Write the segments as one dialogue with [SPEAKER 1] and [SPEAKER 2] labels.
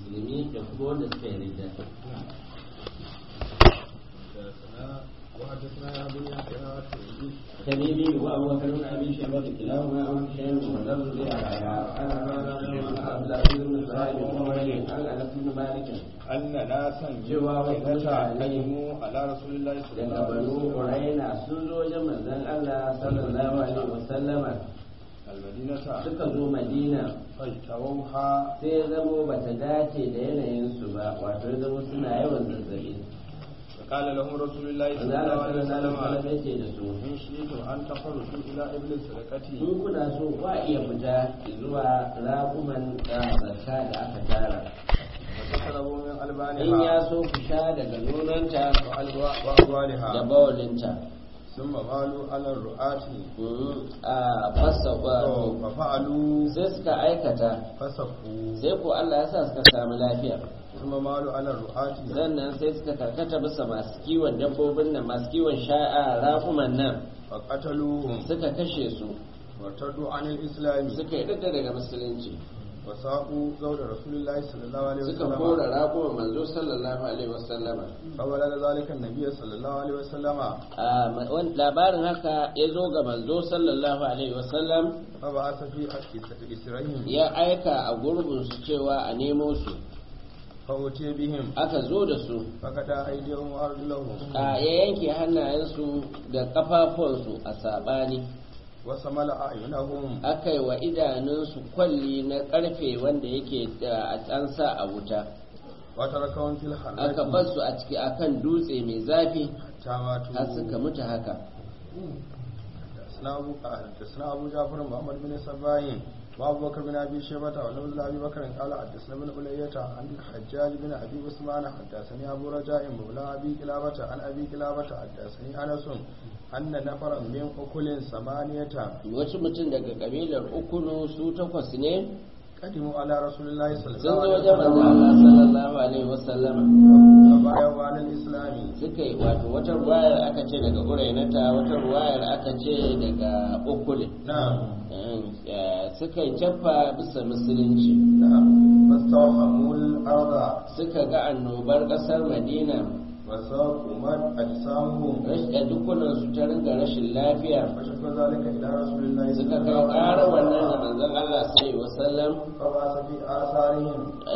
[SPEAKER 1] musulmi da kuma wanda suka yi ridda
[SPEAKER 2] وحدثنا يا ابو يحيى
[SPEAKER 1] تميمي وابو بكر بن ابي شيبه كلاهما عن هشام ولفظ انا عبد العزيز بن سعيد وعمر عن انس بن مالك
[SPEAKER 2] أن ناسا
[SPEAKER 1] جوا
[SPEAKER 2] جوابة قدموا على رسول الله صلى الله
[SPEAKER 1] daga
[SPEAKER 2] عليه
[SPEAKER 1] banu
[SPEAKER 2] وسلم
[SPEAKER 1] ƙuraina sun zo wajen manzon Allah sallallahu alaihi wasallama
[SPEAKER 2] المدينة
[SPEAKER 1] suka zo Madina
[SPEAKER 2] فاجتووها
[SPEAKER 1] sai ya zamo bata dace da yanayinsu ba wato ya zamo suna yawan zazzabi
[SPEAKER 2] فقال لهم رسول الله صلى
[SPEAKER 1] manzon
[SPEAKER 2] الله
[SPEAKER 1] Allah
[SPEAKER 2] عليه
[SPEAKER 1] sallallahu alaihi
[SPEAKER 2] وسلم
[SPEAKER 1] wasallam ya ce da su
[SPEAKER 2] إن شئتم أن تخرجوا إلى إبل الصدقة
[SPEAKER 1] in kuna so ba iya fita zuwa raƙuman da zakka da aka tara
[SPEAKER 2] وتشربوا من
[SPEAKER 1] in ya
[SPEAKER 2] ألبانها
[SPEAKER 1] so ku sha daga nonanta
[SPEAKER 2] وألوا-
[SPEAKER 1] da
[SPEAKER 2] وأبوالها
[SPEAKER 1] bawalinta
[SPEAKER 2] ثم مالوا على الرؤاة
[SPEAKER 1] Mm, a fasa wato
[SPEAKER 2] ففعلوا
[SPEAKER 1] sai suka aikata
[SPEAKER 2] فسقوا
[SPEAKER 1] sai ko Allah ya sa suka samu lafiya
[SPEAKER 2] ثم مالوا على الرؤاة
[SPEAKER 1] sannan sai suka karkata bisa masu kiwon dabbobin nan masu kiwon sha'a raƙuman nan
[SPEAKER 2] فقتلوهم
[SPEAKER 1] suka kashe su
[SPEAKER 2] وارتدوا عن الإسلام
[SPEAKER 1] suka yi daga musulunci
[SPEAKER 2] وساقوا زوج رسول الله صلى الله عليه
[SPEAKER 1] suka
[SPEAKER 2] وسلم
[SPEAKER 1] kora raƙuman manzo sallallahu alaihi wasallama
[SPEAKER 2] فبلغ ذلك النبي صلى الله عليه وسلم
[SPEAKER 1] a ma- wan- labarin haka ya zo ga manzo sallallahu alaihi wasallam
[SPEAKER 2] فبعث في إسرائيل
[SPEAKER 1] ya aika a gurbinsu cewa a nemo su
[SPEAKER 2] فأتي بهم
[SPEAKER 1] aka zo da su
[SPEAKER 2] فقطع أيديهم وأرجلهم
[SPEAKER 1] a ya yanke hannayensu da kafafuwansu a saɓani
[SPEAKER 2] وسمل أعينهم
[SPEAKER 1] aka yi wa idanunsu kwalli na ƙarfe wanda yake da an sa a wuta
[SPEAKER 2] وتركهم في
[SPEAKER 1] aka bar
[SPEAKER 2] الحرة
[SPEAKER 1] su a ciki akan dutse mai zafi
[SPEAKER 2] حتى ماتوا
[SPEAKER 1] har suka mutu haka
[SPEAKER 2] حدثنا أبو حدثنا أبو جعفر محمد بن سباين وأبو بكر بن أبي شيبة ولفظ أبي بكر قال حدثنا بن أولية عن الحجاج بن أبي عثمان حدثني أبو رجاء مولى أبي كلابة عن أبي كلابة حدثني أنس أن نفرا من أكل ثمانية
[SPEAKER 1] wasu mutum daga kabilar ukunu su takwas ne
[SPEAKER 2] قدموا على رسول الله صلى
[SPEAKER 1] sun
[SPEAKER 2] الله
[SPEAKER 1] zo
[SPEAKER 2] عليه
[SPEAKER 1] wajen manzo
[SPEAKER 2] وسلم
[SPEAKER 1] Allah sallallahu alaihi wasallama
[SPEAKER 2] فبايعوا على الإسلام
[SPEAKER 1] suka yi wato wata ruwayar aka ce daga urainata wata ruwayar aka ce daga ukulin
[SPEAKER 2] نعم
[SPEAKER 1] Eh, suka yi caffa bisa musulunci
[SPEAKER 2] نعم فاستوحموا الأرض
[SPEAKER 1] suka ga annobar ƙasar madina
[SPEAKER 2] وساقمت أجسامهم
[SPEAKER 1] rashin dukkanansu ta ringa rashin lafiya
[SPEAKER 2] فشكوا ذلك إلى رسول الله
[SPEAKER 1] suka
[SPEAKER 2] صلى
[SPEAKER 1] kai
[SPEAKER 2] الله
[SPEAKER 1] ƙara
[SPEAKER 2] عليه
[SPEAKER 1] wannan ga
[SPEAKER 2] وسلم
[SPEAKER 1] manzon Allah sai wasallam
[SPEAKER 2] فبعث في آثارهم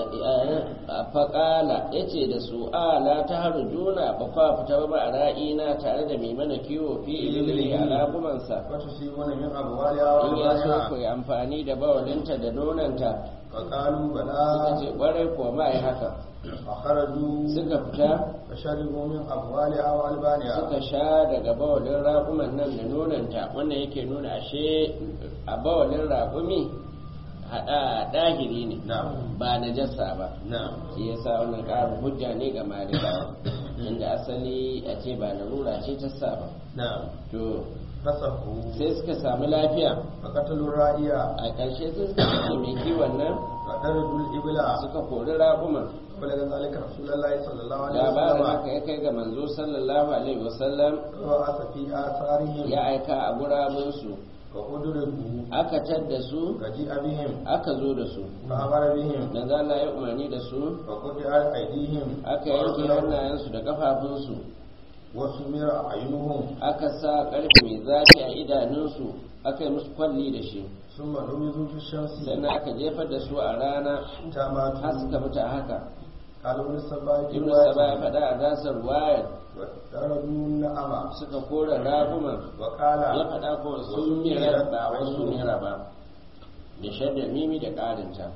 [SPEAKER 1] a faƙala ya ce da su a la ta haru juna ba kwa fita ba a ra'ina tare da mai mana kiwo fi ilili a ragumansa
[SPEAKER 2] وتصيبون من أبوالها
[SPEAKER 1] in ya so ku
[SPEAKER 2] وأولادها
[SPEAKER 1] yi amfani da bawalinta da nonanta
[SPEAKER 2] فقالوا
[SPEAKER 1] suka
[SPEAKER 2] بلى
[SPEAKER 1] ce ƙwarai kuwa ma yi haka
[SPEAKER 2] فخرجوا
[SPEAKER 1] suka fita
[SPEAKER 2] فشربوا من أبوالها وألبانها
[SPEAKER 1] suka sha daga bawalin raƙuman nan da nonanta wannan yake nuna ashe a bawalin raƙumi haɗa ɗahiri ne
[SPEAKER 2] نعم
[SPEAKER 1] ba na jassa ba
[SPEAKER 2] نعم
[SPEAKER 1] shi yasa wannan ƙarin hujja ne ga malikawa inda asali a ce ba larura ce ta sa ba
[SPEAKER 2] نعم
[SPEAKER 1] to
[SPEAKER 2] فسقوا
[SPEAKER 1] sai suka samu lafiya
[SPEAKER 2] فقتلوا الرائية
[SPEAKER 1] a ƙarshe sai suka kashe mai kiwon nan
[SPEAKER 2] وطردوا الإبل
[SPEAKER 1] suka kori raƙuman
[SPEAKER 2] فبلغ ذلك رسول الله صلى الله عليه
[SPEAKER 1] labarin
[SPEAKER 2] وسلم
[SPEAKER 1] haka ya kai ga manzo sallallahu alaihi wasallam
[SPEAKER 2] فبعث في آثارهم
[SPEAKER 1] ya aika a gurabinsu
[SPEAKER 2] فأدركوا
[SPEAKER 1] aka tadda su
[SPEAKER 2] فجيء بهم
[SPEAKER 1] aka zo da su
[SPEAKER 2] فأمر بهم
[SPEAKER 1] dan Allah ya umarni da su
[SPEAKER 2] فقطعت أيديهم
[SPEAKER 1] aka yanke hannayensu da kafafunsu
[SPEAKER 2] وسمر أعينهم
[SPEAKER 1] aka sa ƙarfe mai zafi a idanunsu aka yi musu kwalli da shi
[SPEAKER 2] ثم نبذوا في الشمس
[SPEAKER 1] sannan aka jefar da su a rana
[SPEAKER 2] حتى
[SPEAKER 1] har
[SPEAKER 2] ماتوا
[SPEAKER 1] suka mutu a haka
[SPEAKER 2] قال ابن السباك
[SPEAKER 1] ibn saba ya faɗa a dasar wayar
[SPEAKER 2] وطردوا النعمة
[SPEAKER 1] suka kora raguman
[SPEAKER 2] وقال
[SPEAKER 1] ya faɗa ko sun mira ba wasu mira ba da shaddar mimi da ƙarinta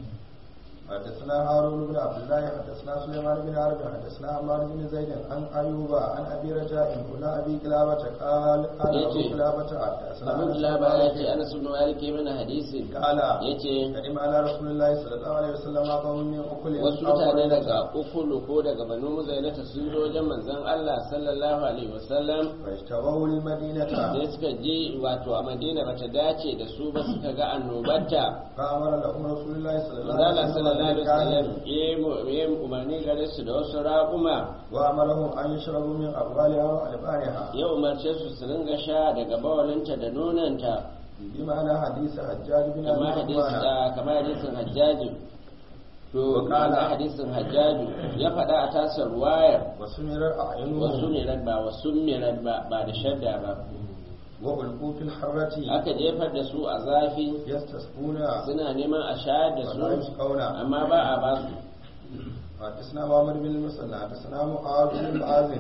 [SPEAKER 2] حدثنا هارون بن عبد الله حدثنا سليمان بن حرب حدثنا عمار بن زيد عن ايوب عن ابي رجاء مولى ابي كلابه قال قال ابو
[SPEAKER 1] يجي.
[SPEAKER 2] كلابه حدثنا
[SPEAKER 1] abin
[SPEAKER 2] أنس
[SPEAKER 1] da
[SPEAKER 2] بن
[SPEAKER 1] ba ya
[SPEAKER 2] مالك
[SPEAKER 1] ce ana sun wari ke mana hadisi
[SPEAKER 2] قال
[SPEAKER 1] ya ce
[SPEAKER 2] قدم على رسول الله صلى الله عليه وسلم قوم من اكل
[SPEAKER 1] wasu mutane daga ukulu ko daga banu muzailata sun zo wajen manzon Allah sallallahu alaihi wasallam
[SPEAKER 2] فاجتووا المدينه
[SPEAKER 1] sai suka je wato a madina bata dace da su ba suka ga annobarta
[SPEAKER 2] فامر لهم رسول الله صلى الله
[SPEAKER 1] manzala
[SPEAKER 2] عليه
[SPEAKER 1] sallallahu alaihi
[SPEAKER 2] وسلم
[SPEAKER 1] wasallam ya yi umarni gare su da wasu raƙuma
[SPEAKER 2] وامرهم ان يشربوا من ابوالها والبانها
[SPEAKER 1] ya umarce su su ringa sha daga bawalinta da nonanta
[SPEAKER 2] بمعنى حديث حجاج بن
[SPEAKER 1] kamar
[SPEAKER 2] ابي
[SPEAKER 1] hadis
[SPEAKER 2] عثمان
[SPEAKER 1] da kamar hadisin hajjaji to kana hadisin hajjaju ya faɗa a tasar ruwayar
[SPEAKER 2] وسمرت
[SPEAKER 1] wasu
[SPEAKER 2] أعينهم
[SPEAKER 1] mirar ba wasu mirar ba ba da shadda ba
[SPEAKER 2] وألقوا في الحرة
[SPEAKER 1] aka jefar da su a zafi
[SPEAKER 2] يستسقون
[SPEAKER 1] suna neman a shayar da
[SPEAKER 2] ولا
[SPEAKER 1] su
[SPEAKER 2] يسقون
[SPEAKER 1] amma ba a ba su
[SPEAKER 2] حدثنا محمد بن المثنى حدثنا معاذ بن معاذ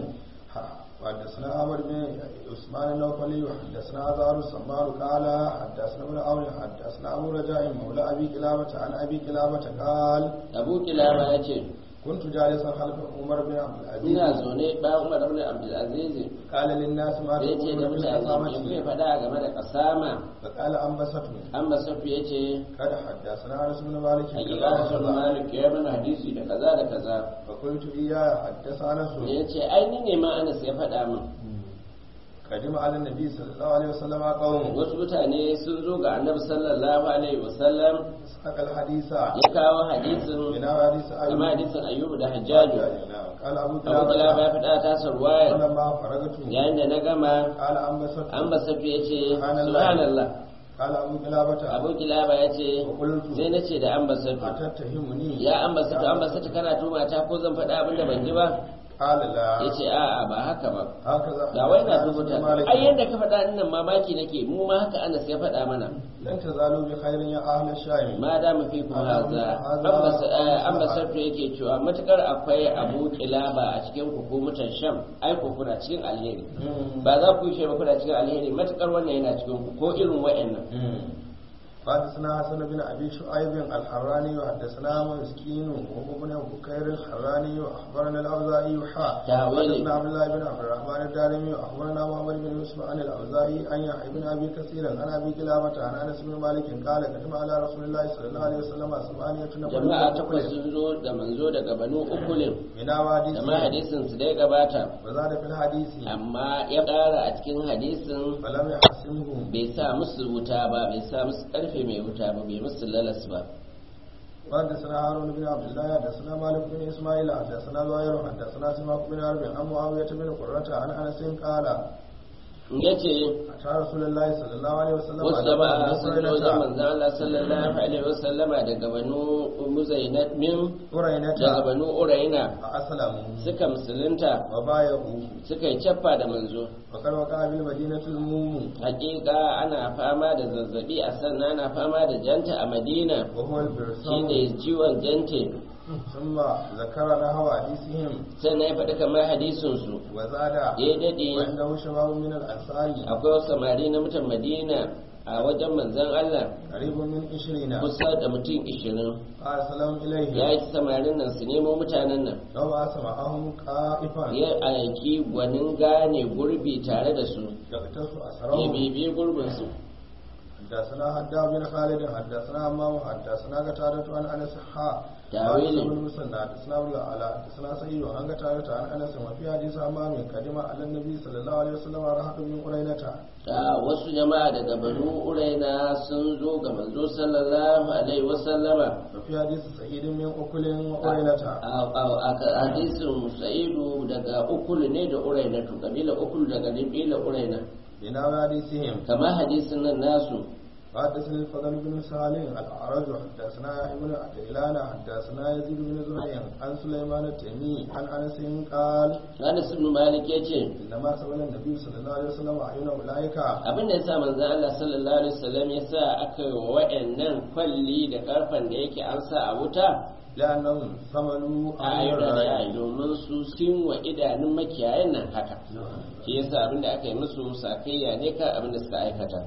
[SPEAKER 2] حدثنا عمرو بن عثمان النوفلي وحدثنا عزار السمار قال حدثنا ابن عون حدثنا ابو رجاء مولى ابي كلابه عن ابي كلابه قال
[SPEAKER 1] abu kilaba ya ce
[SPEAKER 2] كنت جالسا خلف عمر بن عبد العزيز
[SPEAKER 1] ina zaune bayan umar ibn abdulaziz
[SPEAKER 2] قال للناس ما
[SPEAKER 1] sai ce da
[SPEAKER 2] تقولون في
[SPEAKER 1] mutane me kuke
[SPEAKER 2] القسامة
[SPEAKER 1] faɗa game da kasama
[SPEAKER 2] فقال انبسطوا
[SPEAKER 1] an masafi ya ce
[SPEAKER 2] قد حدثنا انس بن مالك
[SPEAKER 1] hakika rasul malik ya mana hadisi da kaza da kaza
[SPEAKER 2] فقلت اياه حدث انس
[SPEAKER 1] ya ce ai ni ne ma anas ya faɗa min
[SPEAKER 2] قدم على النبي صلى الله عليه وسلم قوم
[SPEAKER 1] wasu mutane sun zo ga annabi sallallahu alaihi wasallam
[SPEAKER 2] ساق الحديث
[SPEAKER 1] ya kawo hadisin
[SPEAKER 2] من حديث
[SPEAKER 1] kama
[SPEAKER 2] أيوب
[SPEAKER 1] hadisin ayyubu da hajjaju
[SPEAKER 2] قال أبو
[SPEAKER 1] abu kilaba ya
[SPEAKER 2] كلابة
[SPEAKER 1] faɗa tasar ruwayar
[SPEAKER 2] فلما فرغت
[SPEAKER 1] yayin da na gama
[SPEAKER 2] قال أنبسط
[SPEAKER 1] an basafi ya ce
[SPEAKER 2] Subhanallah.
[SPEAKER 1] subhanallah
[SPEAKER 2] قال أبو كلابة
[SPEAKER 1] abu kilaba ya ce
[SPEAKER 2] وقلت
[SPEAKER 1] sai na ce da an basafi
[SPEAKER 2] أتتهمني
[SPEAKER 1] ya an basafi an basafi kana tuma ta ko zan faɗa abin da ban ji ba
[SPEAKER 2] قال لا
[SPEAKER 1] ya ce a'a ba haka ba
[SPEAKER 2] هكذا
[SPEAKER 1] ga wai na
[SPEAKER 2] حدثنا
[SPEAKER 1] rubuta
[SPEAKER 2] مالك.
[SPEAKER 1] ai yadda ka faɗa dinnan mamaki nake mu ma haka Anas ya faɗa mana
[SPEAKER 2] لن تزالوا بخير يا أهل الشام
[SPEAKER 1] ma da mu fi kuma haza an basarto yake cewa matukar akwai abu kilaba a cikin ku ko mutan sham ai ku kuna cikin alheri ba za ku yi shi ba kuna cikin alheri matukar wannan yana cikin ku ko irin wa'annan
[SPEAKER 2] حدثنا حسن بن ابي شعيب الحراني وحدثنا مسكين وهو بن بكير الحراني واخبرنا الاوزاعي حا
[SPEAKER 1] تاويل.
[SPEAKER 2] حدثنا عبد الله بن عبد الرحمن الدارمي واخبرنا محمد بن يوسف عن الاوزاعي عن يحيى بن ابي كثير عن ابي كلابه عن انس بن مالك قال كتب على رسول الله صلى الله عليه وسلم ثمانيه نفر
[SPEAKER 1] jama'a takwas sun zo da manzo daga banu ukulin
[SPEAKER 2] من
[SPEAKER 1] da ma
[SPEAKER 2] حديث
[SPEAKER 1] hadisin su dai gabata
[SPEAKER 2] وزاد في الحديث
[SPEAKER 1] amma ya ƙara a cikin hadisin
[SPEAKER 2] فلم يحسمه
[SPEAKER 1] bai sa musu wuta ba bai sa musu karfe mai wuta ba bai musu lalas ba
[SPEAKER 2] وحدثنا هارون بن عبد الله حدثنا مالك بن اسماعيل حدثنا زهير حدثنا سماك بن حرب عن معاويه بن قرة عن انس قال
[SPEAKER 1] ya ce
[SPEAKER 2] أتى رسول الله صلى الله عليه وسلم
[SPEAKER 1] wasu
[SPEAKER 2] على
[SPEAKER 1] jama'a
[SPEAKER 2] بني
[SPEAKER 1] sun zo da
[SPEAKER 2] قرينة
[SPEAKER 1] manzan Allah sallallahu alaihi wasallama daga banu muzainat min
[SPEAKER 2] قرينة
[SPEAKER 1] daga banu uraina
[SPEAKER 2] فأسلموا
[SPEAKER 1] suka musulunta
[SPEAKER 2] وبايعوا
[SPEAKER 1] suka yi cappa da manzo
[SPEAKER 2] وقد وقع بالمدينة الموم
[SPEAKER 1] hakika ana fama da zazzabi a sannan ana fama da janta a madina
[SPEAKER 2] وهو البرسام
[SPEAKER 1] shine ciwon jante
[SPEAKER 2] ثم ذكر نحو حديثهم
[SPEAKER 1] sannan ya faɗi kamar hadisinsu
[SPEAKER 2] وزاد
[SPEAKER 1] ya daɗe
[SPEAKER 2] وعنده شباب من الأنصار
[SPEAKER 1] akwai wasu samari na mutan madina a wajen manzan Allah
[SPEAKER 2] قريب من عشرين
[SPEAKER 1] kusa da mutum ishirin
[SPEAKER 2] فأسلم
[SPEAKER 1] ya
[SPEAKER 2] إليه
[SPEAKER 1] yi samarin nan su nemo mutanen nan
[SPEAKER 2] لو أسمعهم قائفا
[SPEAKER 1] ya aiki gwanin gane gurbi tare da su
[SPEAKER 2] يقتص
[SPEAKER 1] ya
[SPEAKER 2] أسرهم
[SPEAKER 1] bibi gurbinsu
[SPEAKER 2] حدثنا حداد بن خالد حدثنا امام حدثنا قتادة عن انس حا
[SPEAKER 1] تاويل.
[SPEAKER 2] بن مسنى حدثنا ابو العلا حدثنا سعيد عن قتادة عن انس وفي حديث امام قدم على النبي صلى الله عليه وسلم رهط من قرينة
[SPEAKER 1] ta wasu jama'a daga banu uraina sun zo ga manzo sallallahu alaihi wasallama
[SPEAKER 2] وفي حديث سعيد من أكل وقرينة
[SPEAKER 1] a a- a hadisin sa'idu daga ukulu ne da uraina to kabila ukulu daga kabila uraina
[SPEAKER 2] بناء حديثهم
[SPEAKER 1] kama hadisin nan nasu
[SPEAKER 2] حدثني الفضل بن سالم الأعرج حدثنا ابن عجلان حدثنا يزيد بن زريع عن سليمان التيمي عن انس قال
[SPEAKER 1] Anas ibn Malik ya ce
[SPEAKER 2] انما سئل النبي صلى الله عليه وسلم عين اولئك
[SPEAKER 1] abin da ya sa manzon Allah sallallahu alaihi wasallam ya sa aka yi wa wa'annan kwalli da karfan da yake an sa a wuta
[SPEAKER 2] لأنهم ثمنوا
[SPEAKER 1] a
[SPEAKER 2] أمر
[SPEAKER 1] ayyuka da
[SPEAKER 2] الرأي
[SPEAKER 1] yayi domin su sun wa idanun makiyayan nan haka shi yasa abin da aka yi musu sakayya ne ka abin da suka aikata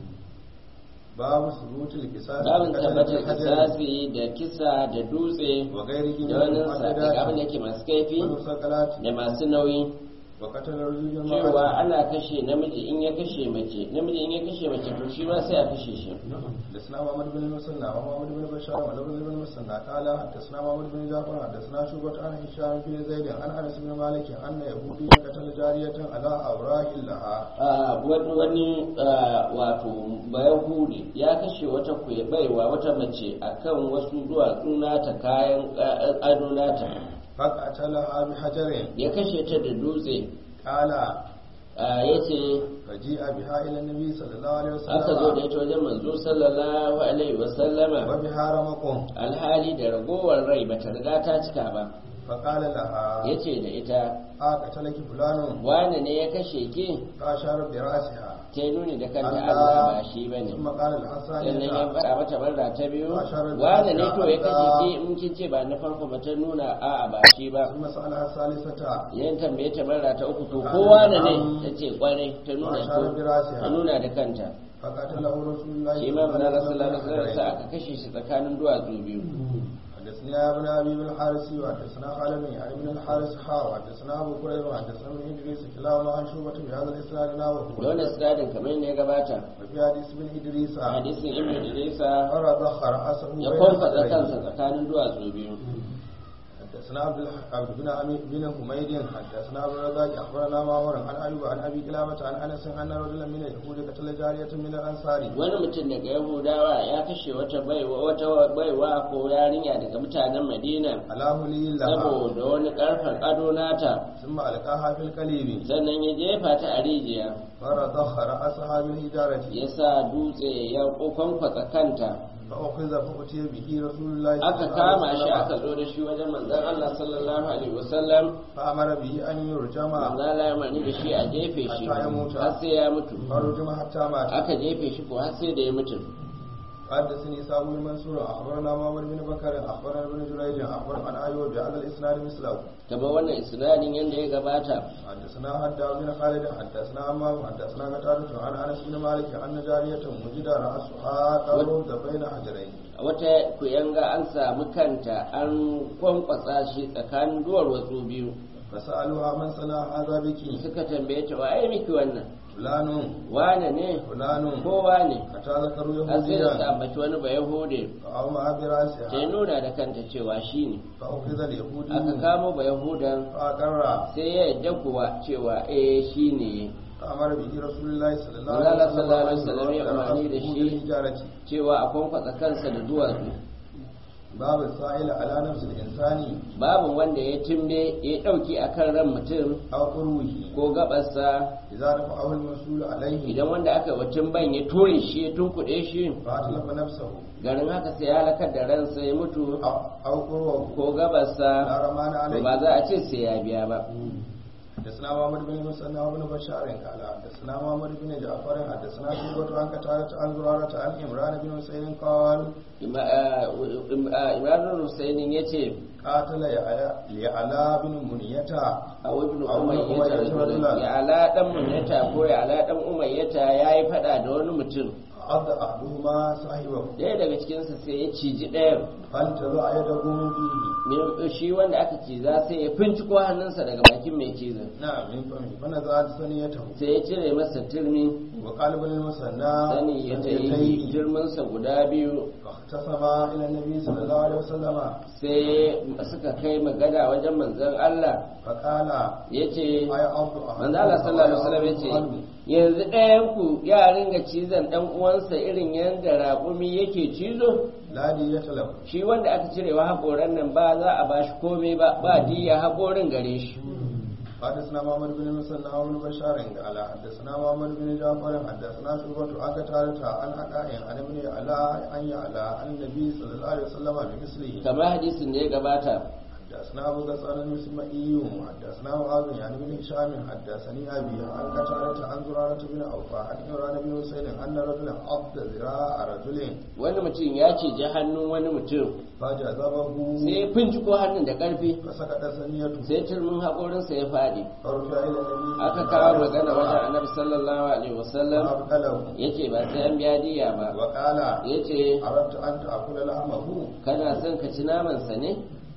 [SPEAKER 2] باب ثبوت القصاص
[SPEAKER 1] babin
[SPEAKER 2] بقتل
[SPEAKER 1] tabbatar
[SPEAKER 2] الحجر
[SPEAKER 1] kisasi da kisa da dutse
[SPEAKER 2] وغيره من
[SPEAKER 1] da wani sakai abin da
[SPEAKER 2] المعتدات
[SPEAKER 1] ke masu kaifi
[SPEAKER 2] والمثقلات
[SPEAKER 1] da masu nauyi
[SPEAKER 2] وقتل الرجل
[SPEAKER 1] cewa
[SPEAKER 2] المرأة
[SPEAKER 1] ana kashe namiji in ya kashe mace namiji in ya kashe mace to shi ma sai a kashe shi
[SPEAKER 2] حدثنا محمد بن المثنى ومحمد بن بشار ولبن بن المثنى قال حدثنا محمد بن جعفر حدثنا شعبة عن هشام بن زيد عن انس بن مالك ان يهوديا قتل جارية على اوراق لها
[SPEAKER 1] Ah, wani wani ah, wato bayahudi ya kashe wata kuya baiwa wata mace akan wasu duwatsu nata kayan ah, ado nata
[SPEAKER 2] فقتلها بحجر
[SPEAKER 1] ya kashe ta da dutse
[SPEAKER 2] قال
[SPEAKER 1] ya ce
[SPEAKER 2] فجيء بها إلى النبي صلى الله عليه
[SPEAKER 1] aka zo da
[SPEAKER 2] وسلم
[SPEAKER 1] ita wajen manzo sallallahu alaihi wasallama
[SPEAKER 2] وبها رمق
[SPEAKER 1] alhali da ragowar rai bata riga ta cika ba
[SPEAKER 2] فقال لها
[SPEAKER 1] ya ce da ita
[SPEAKER 2] أقتلك فلان
[SPEAKER 1] wane ne ya kashe ki
[SPEAKER 2] فأشار برأسها
[SPEAKER 1] ta yi nuni da kanta Allah ba shi ba ne
[SPEAKER 2] ثم قال
[SPEAKER 1] sannan ya
[SPEAKER 2] الحسن
[SPEAKER 1] faɗa mata barra ta biyu
[SPEAKER 2] Asharar da
[SPEAKER 1] wane ne
[SPEAKER 2] ta
[SPEAKER 1] to ya kashe
[SPEAKER 2] Allah.
[SPEAKER 1] ki in kin ce ba na farko ba ta nuna a'a ba shi ba
[SPEAKER 2] ثم سألها الثالثة
[SPEAKER 1] yan tambaye ta barra ta uku to ko wane ne ta ce kwarai ta nuna
[SPEAKER 2] Asharar
[SPEAKER 1] ko
[SPEAKER 2] برأسها
[SPEAKER 1] ta nuna da kanta
[SPEAKER 2] فقتله رسول الله
[SPEAKER 1] shi ma manzo Allah sallallahu alaihi wasallam sai aka kashe shi tsakanin duwatsu biyu
[SPEAKER 2] حدثنا يا ابن ابي بن الحارث وحدثنا خالد بن يعني بن الحارث حا وحدثنا ابو كريم وحدثنا ابن ادريس كلاهما عن شعبة بهذا الاسناد
[SPEAKER 1] da
[SPEAKER 2] نحوه
[SPEAKER 1] wannan sinadin kamar ne ya gabata
[SPEAKER 2] وفي حديث ابن ادريس
[SPEAKER 1] a hadisin ibnu idrisa
[SPEAKER 2] فرضخ راسه
[SPEAKER 1] ya
[SPEAKER 2] بين
[SPEAKER 1] kwamfata
[SPEAKER 2] صدريه.
[SPEAKER 1] kansa tsakanin duwatsu biyu
[SPEAKER 2] حدثنا عبد الح- عبد بن عمي بن حميد حدثنا ابو الرزاق اخبرنا معمر عن ايوب عن ابي كلابه عن انس ان رجلا من اليهود قتل جاريه من الانصار
[SPEAKER 1] wani mutum daga yahudawa ya kashe wata baiwa wata baiwa ko yarinya daga mutanen madina
[SPEAKER 2] على هلي لها
[SPEAKER 1] saboda wani karfan ado nata
[SPEAKER 2] ثم القاها في القليب
[SPEAKER 1] sannan ya jefa ta a rijiya
[SPEAKER 2] فرضخ راسها بالحجاره
[SPEAKER 1] ya sa dutse ya kwankwatsa kanta
[SPEAKER 2] فأخذ فأتي به رسول الله صلى
[SPEAKER 1] aka
[SPEAKER 2] الله
[SPEAKER 1] kama
[SPEAKER 2] عليه
[SPEAKER 1] shi
[SPEAKER 2] وسلم
[SPEAKER 1] aka zo da shi wajen manzon Allah sallallahu alaihi wasallam
[SPEAKER 2] فأمر به أن يرجم
[SPEAKER 1] manzon Allah ya mani da shi a jefe shi
[SPEAKER 2] Hatta ya mutu.
[SPEAKER 1] har sai ya mutu
[SPEAKER 2] فرجم حتى مات
[SPEAKER 1] aka jefe shi ko har sai da ya mutu
[SPEAKER 2] حدثني إسحاق بن منصور أخبرنا معمر بن بكر أخبرنا ابن جريج أخبرنا عن أيوب بهذا الإسناد مثله
[SPEAKER 1] kamar wannan isnadin yanda ya gabata
[SPEAKER 2] حدثنا حداد بن خالد حدثنا عمام حدثنا قتادة عن أنس بن مالك أن جارية وجد رأسها قرب بين حجرين
[SPEAKER 1] wata kuyanga an samu kanta an kwankwasa shi tsakanin duwar watsu biyu
[SPEAKER 2] فسألوها من صنع هذا بك
[SPEAKER 1] suka tambaye ta waye miki wannan
[SPEAKER 2] فلان
[SPEAKER 1] wane ne
[SPEAKER 2] فلان
[SPEAKER 1] kowa ne
[SPEAKER 2] حتى ذكروا
[SPEAKER 1] har sai da su
[SPEAKER 2] يهوديا
[SPEAKER 1] ambaci wani ba yahude
[SPEAKER 2] فأومأ
[SPEAKER 1] ta
[SPEAKER 2] برأسها
[SPEAKER 1] nuna da kanta cewa shi ne
[SPEAKER 2] فأخذ اليهودي
[SPEAKER 1] aka kamo ba yahudan
[SPEAKER 2] فأقر
[SPEAKER 1] sai ya yadda kuwa cewa eh shi ne
[SPEAKER 2] فأمر به رسول الله صلى الله
[SPEAKER 1] Allah
[SPEAKER 2] عليه
[SPEAKER 1] sallallahu alaihi wasallam ya umarni da shi.
[SPEAKER 2] بالحجارة
[SPEAKER 1] cewa a kwankwasa kansa da duwatsu
[SPEAKER 2] باب السائل على نفس الإنسان
[SPEAKER 1] babu wanda ya timbe ya ɗauki akan ran mutum
[SPEAKER 2] أو قروه
[SPEAKER 1] ko gabarsa
[SPEAKER 2] إذا رفعه المسؤول عليه
[SPEAKER 1] idan wanda aka wacin ban ya ture shi ya tunkuɗe shi
[SPEAKER 2] فأتلف نفسه
[SPEAKER 1] garin haka sai ya halakar da ransa ya mutu
[SPEAKER 2] أو, أو قروه
[SPEAKER 1] ko gabarsa
[SPEAKER 2] لا رمان
[SPEAKER 1] to
[SPEAKER 2] عليه
[SPEAKER 1] ba za a ce sai ya biya ba
[SPEAKER 2] حدثنا محمد بن مسنى وابن بشار قال حدثنا محمد بن جعفر حدثنا شعبة عن قتادة عن زرارة عن عمران بن حسين قال
[SPEAKER 1] Ima- ah, ah, imran husainin ya ce
[SPEAKER 2] قاتل يعلى يعلى بن منية
[SPEAKER 1] a wajen
[SPEAKER 2] A wani
[SPEAKER 1] umayyata
[SPEAKER 2] umayyata rajulan.
[SPEAKER 1] ya ala dan munyata ko ya ala dan umayyata ya yi fada da wani mutum
[SPEAKER 2] عض أحدهما صاحبه
[SPEAKER 1] ɗaya daga cikinsa sai ya ciji ɗayan
[SPEAKER 2] فانتزع يده من فيه
[SPEAKER 1] Me- shi wanda aka ciza sai ya finciko hannunsa daga bakin mai cizon
[SPEAKER 2] نعم من فمه فنزعت ثنيته
[SPEAKER 1] sai ya cire masa turmi
[SPEAKER 2] وقال ابن المثنى
[SPEAKER 1] sani ya ta yi
[SPEAKER 2] ثنيتيه.
[SPEAKER 1] turminsa guda biyu
[SPEAKER 2] فاختصما إلى النبي صلى الله عليه وسلم
[SPEAKER 1] sai suka kai magana wajen manzon Allah
[SPEAKER 2] فقال
[SPEAKER 1] ya ce
[SPEAKER 2] أي عبد
[SPEAKER 1] manzo Allah sallallahu alaihi wasallam ya ce yanzu ɗayan ku ya ringa cizon ɗan uwansa irin yadda raƙumi yake cizo
[SPEAKER 2] لا دية له
[SPEAKER 1] shi wanda aka cirewa haƙoran nan ba za a bashi komai ba ba diya haƙorin gare shi
[SPEAKER 2] حدثنا محمد بن المثنى وابن بشار قال حدثنا محمد بن جعفر حدثنا شعبة عن قتادة عن عطاء عن ابن يعلى عن يعلى عن النبي صلى الله عليه وسلم بمثله
[SPEAKER 1] kamar hadisin da ya gabata
[SPEAKER 2] حدثنا أبو غسان المسمعي حدثنا معاذ يعني بن هشام حدثني أبي عن قتادة عن زرارة بن أوفى عن عمران بن حسين أن رجلا عض ذراع رجل
[SPEAKER 1] wani mutum ya ciji hannun wani mutum
[SPEAKER 2] فجذبه
[SPEAKER 1] sai ya finciko hannun da ƙarfi
[SPEAKER 2] فسقط ثنيته
[SPEAKER 1] sai turmin haƙorinsa ya faɗi
[SPEAKER 2] فرجع إلى النبي
[SPEAKER 1] aka kawo magana wajen annabi sallallahu alaihi wasallam
[SPEAKER 2] فأبقله
[SPEAKER 1] yace ba sai an biya diya ba
[SPEAKER 2] وقال
[SPEAKER 1] yace
[SPEAKER 2] أردت أن تأكل لحمه
[SPEAKER 1] kana son ka ci namansa ne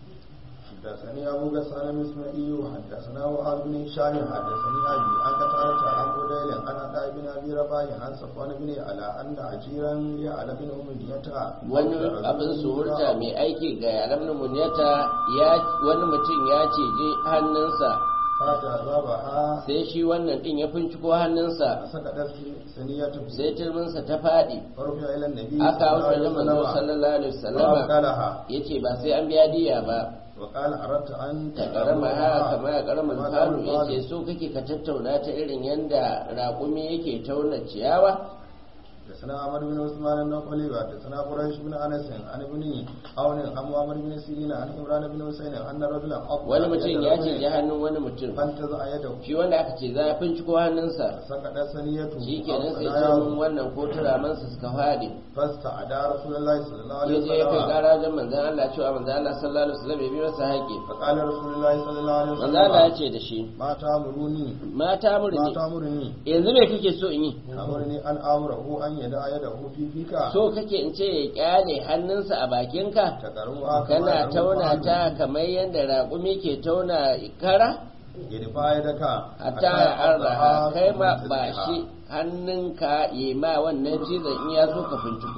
[SPEAKER 2] حدثني أبو غسان المسمعي وحدثنا وهاب بن هشام حدثني أبي عن قتادة عن بديل عن عطاء بن أبي رباح عن صفوان بن على أن أجيرا يعلى بن أمية
[SPEAKER 1] wani abin suhurta mai aiki ga yaran muniyata ya wani mutum ya cije hannunsa
[SPEAKER 2] فجذبها
[SPEAKER 1] sai shi wannan din ya finciko hannunsa
[SPEAKER 2] فسقطت ثنيته
[SPEAKER 1] sai turminsa ta faɗi
[SPEAKER 2] فرفع إلى النبي
[SPEAKER 1] aka
[SPEAKER 2] صلى الله
[SPEAKER 1] hausa
[SPEAKER 2] عليه
[SPEAKER 1] da manzo
[SPEAKER 2] وسلم
[SPEAKER 1] sallallahu alaihi wasallama
[SPEAKER 2] وأبقلها
[SPEAKER 1] yace ba sai an biya diya ba
[SPEAKER 2] وقال أردت أن
[SPEAKER 1] ta karama ha kama ya karamin
[SPEAKER 2] كما
[SPEAKER 1] falo
[SPEAKER 2] قال
[SPEAKER 1] ya
[SPEAKER 2] الفضل.
[SPEAKER 1] ce so kake ka tattauna ta irin yadda raƙumi yake tauna ciyawa
[SPEAKER 2] حدثنا عمر بن عثمان النقلي حدثنا قريش بن انس عن ابن عون عن عمر بن سيرين عن عمران بن حسين ان رجلا أقبل
[SPEAKER 1] wani mutum
[SPEAKER 2] يد
[SPEAKER 1] ya
[SPEAKER 2] رجل
[SPEAKER 1] ce ji hannun wani mutum
[SPEAKER 2] فانتزع يده
[SPEAKER 1] shi wanda aka ce za a finciko hannunsa
[SPEAKER 2] سقط ثنيته
[SPEAKER 1] shi
[SPEAKER 2] أو
[SPEAKER 1] kenan sai
[SPEAKER 2] ثناياه
[SPEAKER 1] jirgin wannan ko turamansa suka faɗi
[SPEAKER 2] فاستعدى رسول الله صلى الله عليه
[SPEAKER 1] ya je ya kai
[SPEAKER 2] وسلم
[SPEAKER 1] ƙara wajen manzan Allah cewa manzan Allah sallallahu alaihi wasallam ya bi masa haƙƙi
[SPEAKER 2] فقال رسول الله صلى الله عليه
[SPEAKER 1] manzan Allah ya
[SPEAKER 2] وسلم
[SPEAKER 1] ce da shi
[SPEAKER 2] ما تامروني
[SPEAKER 1] mata
[SPEAKER 2] ما
[SPEAKER 1] murni
[SPEAKER 2] تامرني
[SPEAKER 1] yanzu me kake so in yi
[SPEAKER 2] أمرني أن أمره أن يدع يده في فيك
[SPEAKER 1] so kake in ce ya kyale hannunsa a bakinka
[SPEAKER 2] تقرؤها
[SPEAKER 1] kana tauna ta kamar yadda raƙumi ke tauna kara
[SPEAKER 2] يدفع يدك
[SPEAKER 1] hatta ya arraha kai ma ba shi hannunka yi ma wannan cizon in ya so ka finciko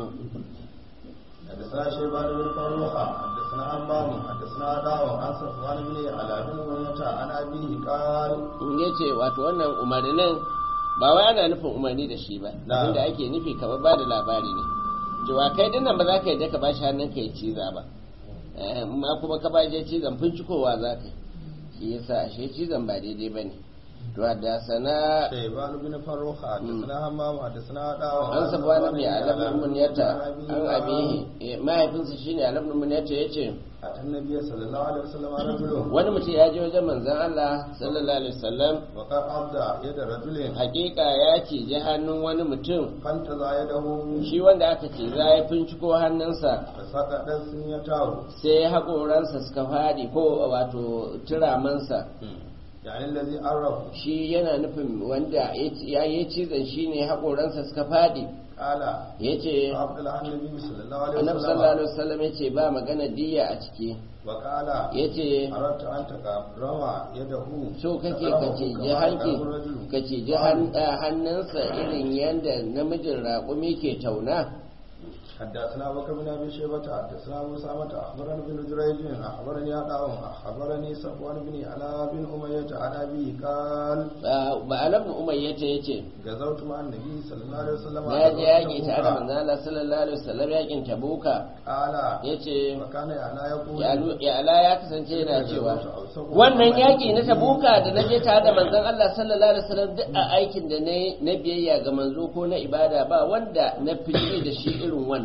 [SPEAKER 2] حدثنا شيبان بن فروخة حدثنا عمام حدثنا داو عن صفوان بن على بن أمية عن أبيه قال
[SPEAKER 1] in ya ce wato wannan umarnin ba wai ana nufin umarni da shi ba
[SPEAKER 2] Na'am.
[SPEAKER 1] abinda ake nufi kamar ba da labari ne cewa kai dinnan ba za ka yadda ka ba shi hannun ka ya ciza ba Eh, amma kuma ka ba shi cizon fincikowa za ka yi shi yasa ashe cizon ba daidai ba ne to da sana
[SPEAKER 2] شيبان بن فروخة حدثنا همام حدثنا داو
[SPEAKER 1] an sabuwa na mai alabin munyata an abihi Eh, mahaifinsa shine alabin munyata ya ce
[SPEAKER 2] أتى النبي صلى الله عليه وسلم رجل
[SPEAKER 1] wani mutum ya je wajen manzan Allah sallallahu alaihi wasallam
[SPEAKER 2] وقد عض يد رجل
[SPEAKER 1] hakika ya ciji hannun wani mutum
[SPEAKER 2] فانتزع يده
[SPEAKER 1] shi wanda aka ce za ya finciko hannunsa
[SPEAKER 2] فسقط سنيته
[SPEAKER 1] sai haƙoransa suka faɗi ko wato turamansa
[SPEAKER 2] يعني الذي عرف
[SPEAKER 1] shi yana nufin wanda ya yi cizon shi ne haƙoransa suka faɗi
[SPEAKER 2] قال
[SPEAKER 1] ya ce
[SPEAKER 2] عبد الله النبي صلى الله عليه
[SPEAKER 1] annabi sallallahu
[SPEAKER 2] وسلم
[SPEAKER 1] alaihi wasallam ya ce ba magana diya a ciki
[SPEAKER 2] وقال
[SPEAKER 1] ya ce
[SPEAKER 2] أردت أن تقرأ يده
[SPEAKER 1] so kake ka ce ji hanki ka ce ji hannunsa irin yadda namijin raƙumi ke tauna
[SPEAKER 2] حدثنا بكر بن ابي شيبه حدثنا ابو سامه اخبرني بن جريج اخبرني عطاء اخبرني صفوان بن علاء بن اميه عن ابي قال
[SPEAKER 1] ba alabnu umayyata ya ce
[SPEAKER 2] غزوت مع النبي صلى الله عليه وسلم
[SPEAKER 1] na je yaƙi tare da manzala sallallahu alaihi wasallam yaƙin tabuka
[SPEAKER 2] قال
[SPEAKER 1] ya ce
[SPEAKER 2] وكان يعلى يقول
[SPEAKER 1] ya'ala ya kasance yana cewa wannan yaƙi na tabuka da na je tare da manzon Allah sallallahu alaihi wasallam duk a aikin da na yi na biyayya ga manzo ko na ibada ba wanda na fice da shi irin wannan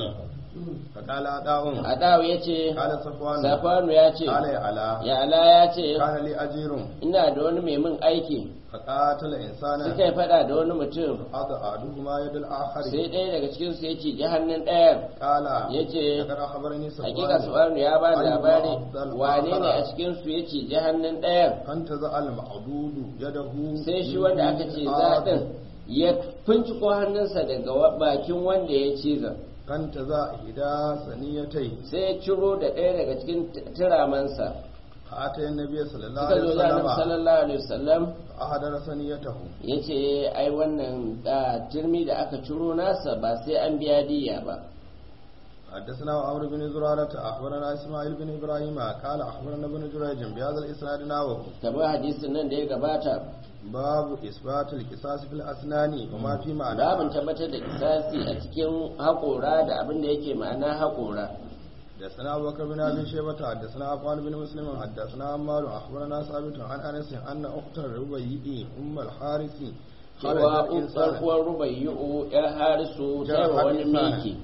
[SPEAKER 2] فقال عطاء
[SPEAKER 1] adawu ya ce
[SPEAKER 2] قال صفوان
[SPEAKER 1] safanu ya ce
[SPEAKER 2] قال يعلى
[SPEAKER 1] ya'ala ya ce
[SPEAKER 2] كان لي اجير
[SPEAKER 1] ina da wani mai min aiki
[SPEAKER 2] فقاتل انسانا
[SPEAKER 1] suka yi fada da wani mutum
[SPEAKER 2] هذا احدهما يد الاخر
[SPEAKER 1] sai ɗaya daga cikin su ya ce ji hannun ɗayan
[SPEAKER 2] قال
[SPEAKER 1] ya ce
[SPEAKER 2] لقد اخبرني
[SPEAKER 1] hakika
[SPEAKER 2] صفوان
[SPEAKER 1] suwanu ya ba da
[SPEAKER 2] أيما
[SPEAKER 1] labari
[SPEAKER 2] أفضل
[SPEAKER 1] wane ne
[SPEAKER 2] آخر.
[SPEAKER 1] a cikin su ya ce ji hannun ɗayan
[SPEAKER 2] فانتزع المعدود يده
[SPEAKER 1] sai shi wanda aka ce zaɗin ya finciko hannunsa daga wa- bakin wanda ya ciza
[SPEAKER 2] فانتزع إحدى ثنيتيه
[SPEAKER 1] sai ya ciro da ɗaya daga cikin t- turamansa
[SPEAKER 2] فأتى النبي صلى الله
[SPEAKER 1] suka
[SPEAKER 2] عليه
[SPEAKER 1] zo da annabi
[SPEAKER 2] وسلم
[SPEAKER 1] sallallahu alaihi wasallam
[SPEAKER 2] فأحضر ثنيته
[SPEAKER 1] ya ce ai wannan ah, turmi da aka ciro nasa ba sai an biya diya ba
[SPEAKER 2] حدثنا عمرو بن زرارة أخبرنا إسماعيل بن إبراهيم قال أخبرنا ابن جريج بهذا الإسناد نحوه
[SPEAKER 1] kamar hadisin nan da ya gabata
[SPEAKER 2] باب إثبات القصاص في الأسنان وما في
[SPEAKER 1] babin
[SPEAKER 2] معناه
[SPEAKER 1] tabbatar da kisasi a cikin haƙora da abin da yake ma'ana haƙora
[SPEAKER 2] حدثنا أبو بكر بن أبي شيبة حدثنا عفان بن مسلم حدثنا عمار أخبرنا ثابت عن أنس أن أخت الربيع أم الحارث
[SPEAKER 1] cewa
[SPEAKER 2] خرجت إنسانا
[SPEAKER 1] uwar rubayyu'u ya harisu sai wa
[SPEAKER 2] جرحت
[SPEAKER 1] wani
[SPEAKER 2] إنسانا.
[SPEAKER 1] miki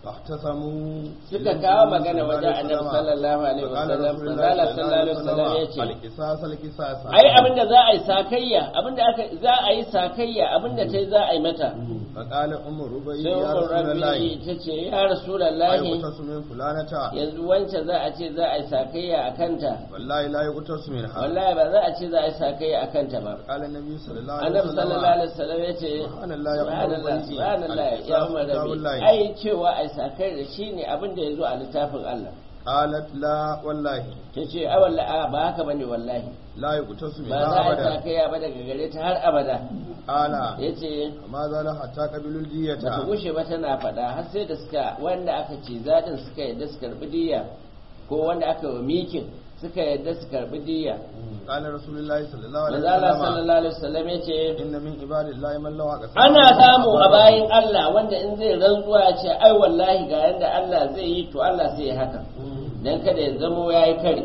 [SPEAKER 2] فاحتسموا
[SPEAKER 1] suka kawo magana wajen annabi sallallahu alaihi wasallam manzala sallallahu alaihi wasallam ya ce
[SPEAKER 2] القصاص القصاص
[SPEAKER 1] ai abinda za a yi sakayya abinda aka za a yi sakayya abinda tai za a yi mata
[SPEAKER 2] فقال أم ربيع
[SPEAKER 1] sai
[SPEAKER 2] يا
[SPEAKER 1] umar
[SPEAKER 2] رسول الله
[SPEAKER 1] rabbi ta ce ya rasulullahi
[SPEAKER 2] يقتص من فلانة
[SPEAKER 1] yanzu wancan za a ce za a yi sakayya a kanta
[SPEAKER 2] والله لا يقتص منها
[SPEAKER 1] wallahi ba za a ce za a yi sakayya a kanta ba
[SPEAKER 2] قال النبي صلى الله عليه
[SPEAKER 1] annabi
[SPEAKER 2] وسلم
[SPEAKER 1] sallallahu alaihi wasallam ya ce
[SPEAKER 2] سبحان الله يا أم
[SPEAKER 1] subhanallah
[SPEAKER 2] ربيع
[SPEAKER 1] subhanallah ya umar
[SPEAKER 2] القصاص كتاب
[SPEAKER 1] rabbi
[SPEAKER 2] الله
[SPEAKER 1] ai cewa ai sakai da shi ne abin da ya zo a littafin Allah
[SPEAKER 2] قالت لا والله
[SPEAKER 1] ta ce a wallahi a ba haka bane wallahi
[SPEAKER 2] لا يقتص
[SPEAKER 1] ba
[SPEAKER 2] منها
[SPEAKER 1] za a yi
[SPEAKER 2] أبدا
[SPEAKER 1] sakayya ba daga gare ta har abada
[SPEAKER 2] قال
[SPEAKER 1] ya ce
[SPEAKER 2] ما زال حتى قبلوا الدية
[SPEAKER 1] bata gushe ba tana faɗa har sai da suka wanda aka ce zaɗin suka yadda su karɓi diya ko wanda aka wa mikin suka yadda su karbi diya
[SPEAKER 2] قال رسول الله صلى الله عليه
[SPEAKER 1] manzo Allah
[SPEAKER 2] وسلم
[SPEAKER 1] sallallahu alaihi wasallam yace
[SPEAKER 2] إن من عباد الله من لو أقسم
[SPEAKER 1] ana samu a bayin Allah wanda in zai rantsuwa ya ce ai wallahi ga yanda Allah zai yi to Allah sai ya haka dan kada ya zamo yayi kare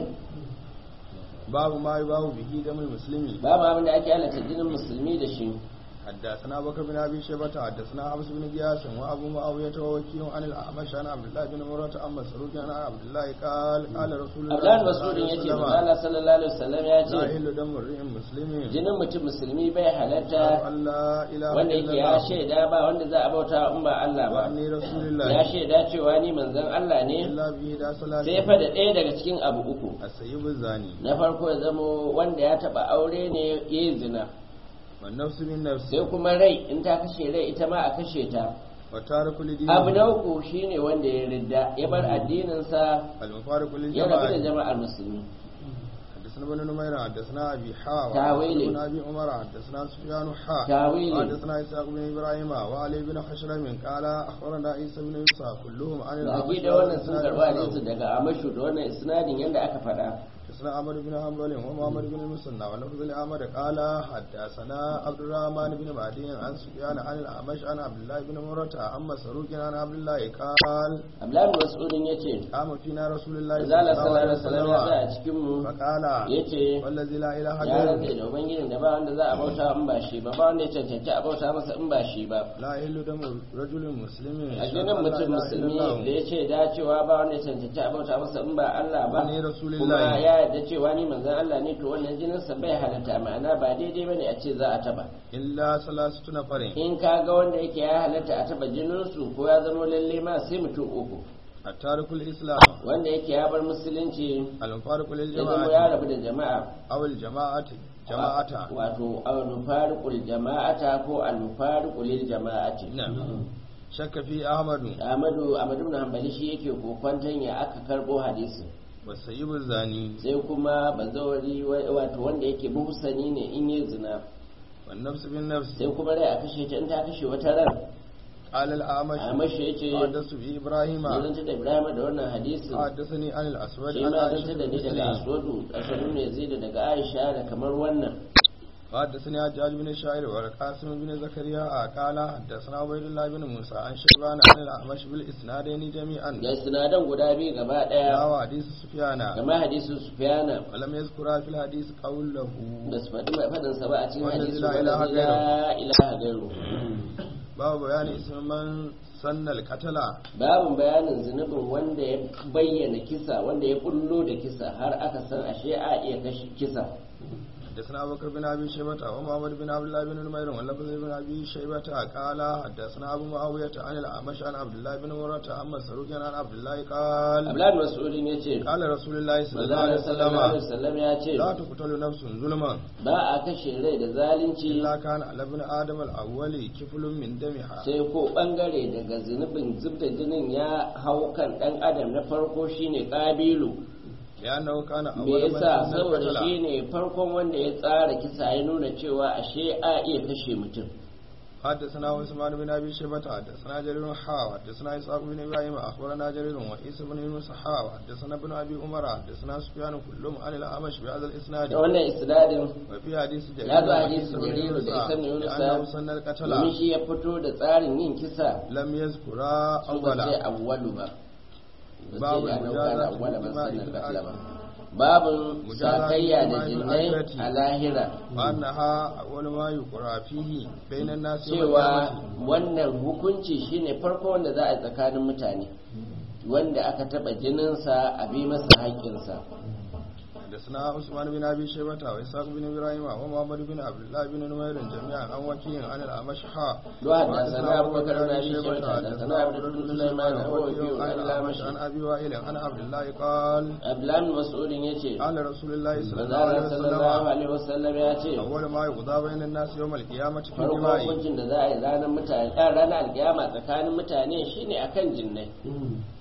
[SPEAKER 2] باب ما يباه به دم المسلمين
[SPEAKER 1] babu abin da ake halatta jinin musulmi da shi
[SPEAKER 2] حدثنا بكر بن ابي شيبه حدثنا عبس بن قياس وابو معاويه ووكيل عن الاعمش عن عبد الله بن مرة عن مسروق عن عبد الله قال قال رسول الله
[SPEAKER 1] Abdullahi Mas'udin yace manzo Allah sallallahu alaihi wasallam ya
[SPEAKER 2] لا
[SPEAKER 1] ce
[SPEAKER 2] يحل دم امرئ مسلم
[SPEAKER 1] jinin mutum musulmi bai halatta
[SPEAKER 2] ان لا اله
[SPEAKER 1] wanda
[SPEAKER 2] الا
[SPEAKER 1] yake ya
[SPEAKER 2] الله
[SPEAKER 1] shaida ba wanda za a bauta in ba Allah ba
[SPEAKER 2] واني رسول
[SPEAKER 1] ya
[SPEAKER 2] الله
[SPEAKER 1] shaida cewa ni manzon Allah ne
[SPEAKER 2] الا به دا صلاه
[SPEAKER 1] sai fa da ɗaya daga cikin abu uku
[SPEAKER 2] السيب الزاني
[SPEAKER 1] na farko ya zamo wanda ya taba aure ne ya yi zina
[SPEAKER 2] والنفس بالنفس
[SPEAKER 1] sai kuma rai in ta kashe rai ita ma a kashe ta
[SPEAKER 2] وتارك لدين
[SPEAKER 1] abu na uku shine wanda ya ridda ya bar addininsa
[SPEAKER 2] المفارق
[SPEAKER 1] ya rabu da
[SPEAKER 2] للجماعه
[SPEAKER 1] jama'ar musulmi
[SPEAKER 2] حدثنا بن نمير حدثنا ابي حا
[SPEAKER 1] تاويلي.
[SPEAKER 2] بن ابي عمر حدثنا سفيان حا
[SPEAKER 1] تاويلي.
[SPEAKER 2] حدثنا اسحاق بن ابراهيم وعلي بن خشرم قال اخبرنا عيسى بن موسى كلهم عن
[SPEAKER 1] baki da wannan sun karɓi hadisi daga amashu da wannan isnadin yadda aka faɗa
[SPEAKER 2] حدثنا عمرو بن حنبل ومحمد بن المثنى ولفظ لعمر قال حدثنا عبد الرحمن بن مهدي عن سفيان عن الاعمش عن عبد الله بن مرة عن مسروق عن عبد الله قال
[SPEAKER 1] abdullahi mas'udin yace
[SPEAKER 2] قام فينا رسول الله
[SPEAKER 1] zala sallallahu alaihi wasallam ya tsaya cikin mu
[SPEAKER 2] فقال
[SPEAKER 1] yace
[SPEAKER 2] والذي لا اله
[SPEAKER 1] ya
[SPEAKER 2] غيره
[SPEAKER 1] rantse da ubangijin da ba wanda za a bauta in ba shi ba ba wanda ya cancanci a bauta masa in ba shi ba
[SPEAKER 2] لا يحل دم رجل مسلم
[SPEAKER 1] a jinin mutum musulmi da ya ce dacewa ba wanda ya cancanci a bauta masa in ba Allah ba
[SPEAKER 2] Wani Rasulullahi.
[SPEAKER 1] kuma ya yarda cewa ni manzon Allah ne to wannan jininsa bai halatta ma'ana ba daidai bane a ce za a taba
[SPEAKER 2] إلا ثلاثة نفر
[SPEAKER 1] in ka ga wanda yake ya halatta a taba jininsu ko ya zama lalle ma sai mutum uku
[SPEAKER 2] التارك الإسلام
[SPEAKER 1] wanda yake ya bar musulunci
[SPEAKER 2] المفارق
[SPEAKER 1] ya zama ya
[SPEAKER 2] للجماعة
[SPEAKER 1] rabu da jama'a
[SPEAKER 2] أو الجماعة جماعة
[SPEAKER 1] wato al-mufariqul jama'ata ko al-mufariqul lil jama'ati
[SPEAKER 2] نعم شك في أحمد
[SPEAKER 1] Ahmadu Ahmadu ibn Hanbali shi yake kokwanton ya aka karbo hadisi
[SPEAKER 2] والسيب الزاني
[SPEAKER 1] sai kuma bazawari wa- wato wanda yake muhsani ne in yi zina
[SPEAKER 2] والنفس بالنفس
[SPEAKER 1] sai kuma rai a kashe ta in ta kashe wata ran
[SPEAKER 2] قال الأعمش
[SPEAKER 1] Ahmad shi yace
[SPEAKER 2] حدثت به إبراهيم
[SPEAKER 1] ya zanta da Ibrahim da wannan hadisin
[SPEAKER 2] حدثني عن الأسود
[SPEAKER 1] shi
[SPEAKER 2] عن
[SPEAKER 1] ma
[SPEAKER 2] عائشة
[SPEAKER 1] zanta da ni daga
[SPEAKER 2] المسلم
[SPEAKER 1] Aswadu Aswadu ne zai da daga Aisha da kamar wannan
[SPEAKER 2] حدثني حجاج بن شاعر والقاسم بن زكريا قال حدثنا عبيد الله بن موسى عن شيبان عن الأعمش بالإسنادين جميعا
[SPEAKER 1] da sinadan guda biyu gaba daya
[SPEAKER 2] نحو حديث سفيان
[SPEAKER 1] kamar hadisin Sufyana
[SPEAKER 2] ولم يذكر في الحديث قوله
[SPEAKER 1] da su faɗi mai faɗinsa ba a cikin
[SPEAKER 2] Wanda
[SPEAKER 1] hadisi
[SPEAKER 2] la
[SPEAKER 1] wanda
[SPEAKER 2] ilaha
[SPEAKER 1] la ilaha gairu
[SPEAKER 2] باب بيان اسم من سن القتل
[SPEAKER 1] babin bayanin zunubin wanda ya bayyana kisa wanda ya kullo da kisa har aka san ashe a iya kashe kisa
[SPEAKER 2] حدثنا ابو بكر بن ابي شيبه ومحمد بن عبد الله بن نمير واللفظ بن ابي شيبه قال حدثنا ابو معاويه عن الاعمش عن عبد الله بن مرة عن مسروق عن عبد الله قال
[SPEAKER 1] abdullahi mas'udin ya ce
[SPEAKER 2] قال رسول الله صلى الله عليه
[SPEAKER 1] manzana sallallahu alaihi
[SPEAKER 2] وسلم
[SPEAKER 1] wasallam ya ce
[SPEAKER 2] لا تقتل نفس ظلما
[SPEAKER 1] ba a kashe rai da zalunci
[SPEAKER 2] الا كان على ابن ادم الاول كفل من دمها
[SPEAKER 1] sai ko bangare daga zunubin zubda jinin ya hau kan dan adam na farko shine kabilu
[SPEAKER 2] لانه كان
[SPEAKER 1] me
[SPEAKER 2] اول من
[SPEAKER 1] yasa
[SPEAKER 2] سن
[SPEAKER 1] saboda
[SPEAKER 2] القتل
[SPEAKER 1] shine farkon wanda ya tsara kisa ya nuna cewa ashe a iya kashe mutum
[SPEAKER 2] حدثنا عثمان بن ابي شيبه حدثنا جرير حا حدثنا اسحاق بن ابراهيم اخبرنا جرير وعيسى بن يونس حا حدثنا ابن ابي عمر حدثنا سفيان كلهم عن الاعمش بهذا الاسناد
[SPEAKER 1] da wannan isnadin
[SPEAKER 2] وفي حديث جرير
[SPEAKER 1] ya zo
[SPEAKER 2] وعيسى
[SPEAKER 1] hadisin
[SPEAKER 2] بن
[SPEAKER 1] jariru da
[SPEAKER 2] يونس
[SPEAKER 1] isan yunusa
[SPEAKER 2] لانه سن القتل
[SPEAKER 1] domin shi ya fito da tsarin yin kisa
[SPEAKER 2] لم يذكر
[SPEAKER 1] su ba sai
[SPEAKER 2] اولا
[SPEAKER 1] awwalu ba ba
[SPEAKER 2] Babu
[SPEAKER 1] sai da nauka da
[SPEAKER 2] mujazati
[SPEAKER 1] awwala ba
[SPEAKER 2] bil
[SPEAKER 1] sannan
[SPEAKER 2] jima'i
[SPEAKER 1] katla
[SPEAKER 2] bil
[SPEAKER 1] ba babin
[SPEAKER 2] Mujazati
[SPEAKER 1] sakayya da
[SPEAKER 2] bil
[SPEAKER 1] jinnai
[SPEAKER 2] akhirati.
[SPEAKER 1] a lahira
[SPEAKER 2] وانها اول ما يقرا فيه بين الناس يوم
[SPEAKER 1] cewa
[SPEAKER 2] القيامه
[SPEAKER 1] wannan hukunci shine farko wanda za a yi tsakanin mutane wanda aka taba jininsa a bi masa haƙƙinsa
[SPEAKER 2] حدثنا عثمان بن ابي شيبه واسحاق بن ابراهيم ومحمد بن عبد الله بن نمير جميعا عن وكيع عن الاعمش حا
[SPEAKER 1] لو حدثنا أبو بكر بن أبي شيبة حدثنا عبد بن سليمان عن وكيع عن الأعمش
[SPEAKER 2] عن ابي وائل عن عبد الله قال
[SPEAKER 1] abdullahi mas'udin ya ce
[SPEAKER 2] قال رسول الله صلى الله عليه
[SPEAKER 1] manzara sallallahu
[SPEAKER 2] وسلم
[SPEAKER 1] alaihi wasallam ya ce
[SPEAKER 2] اول ما يقضى بين الناس يوم القيامه في
[SPEAKER 1] farko
[SPEAKER 2] الدماء
[SPEAKER 1] hukuncin da za a yi ranar mutane a ranar alkiyama tsakanin mutane shine akan jinnai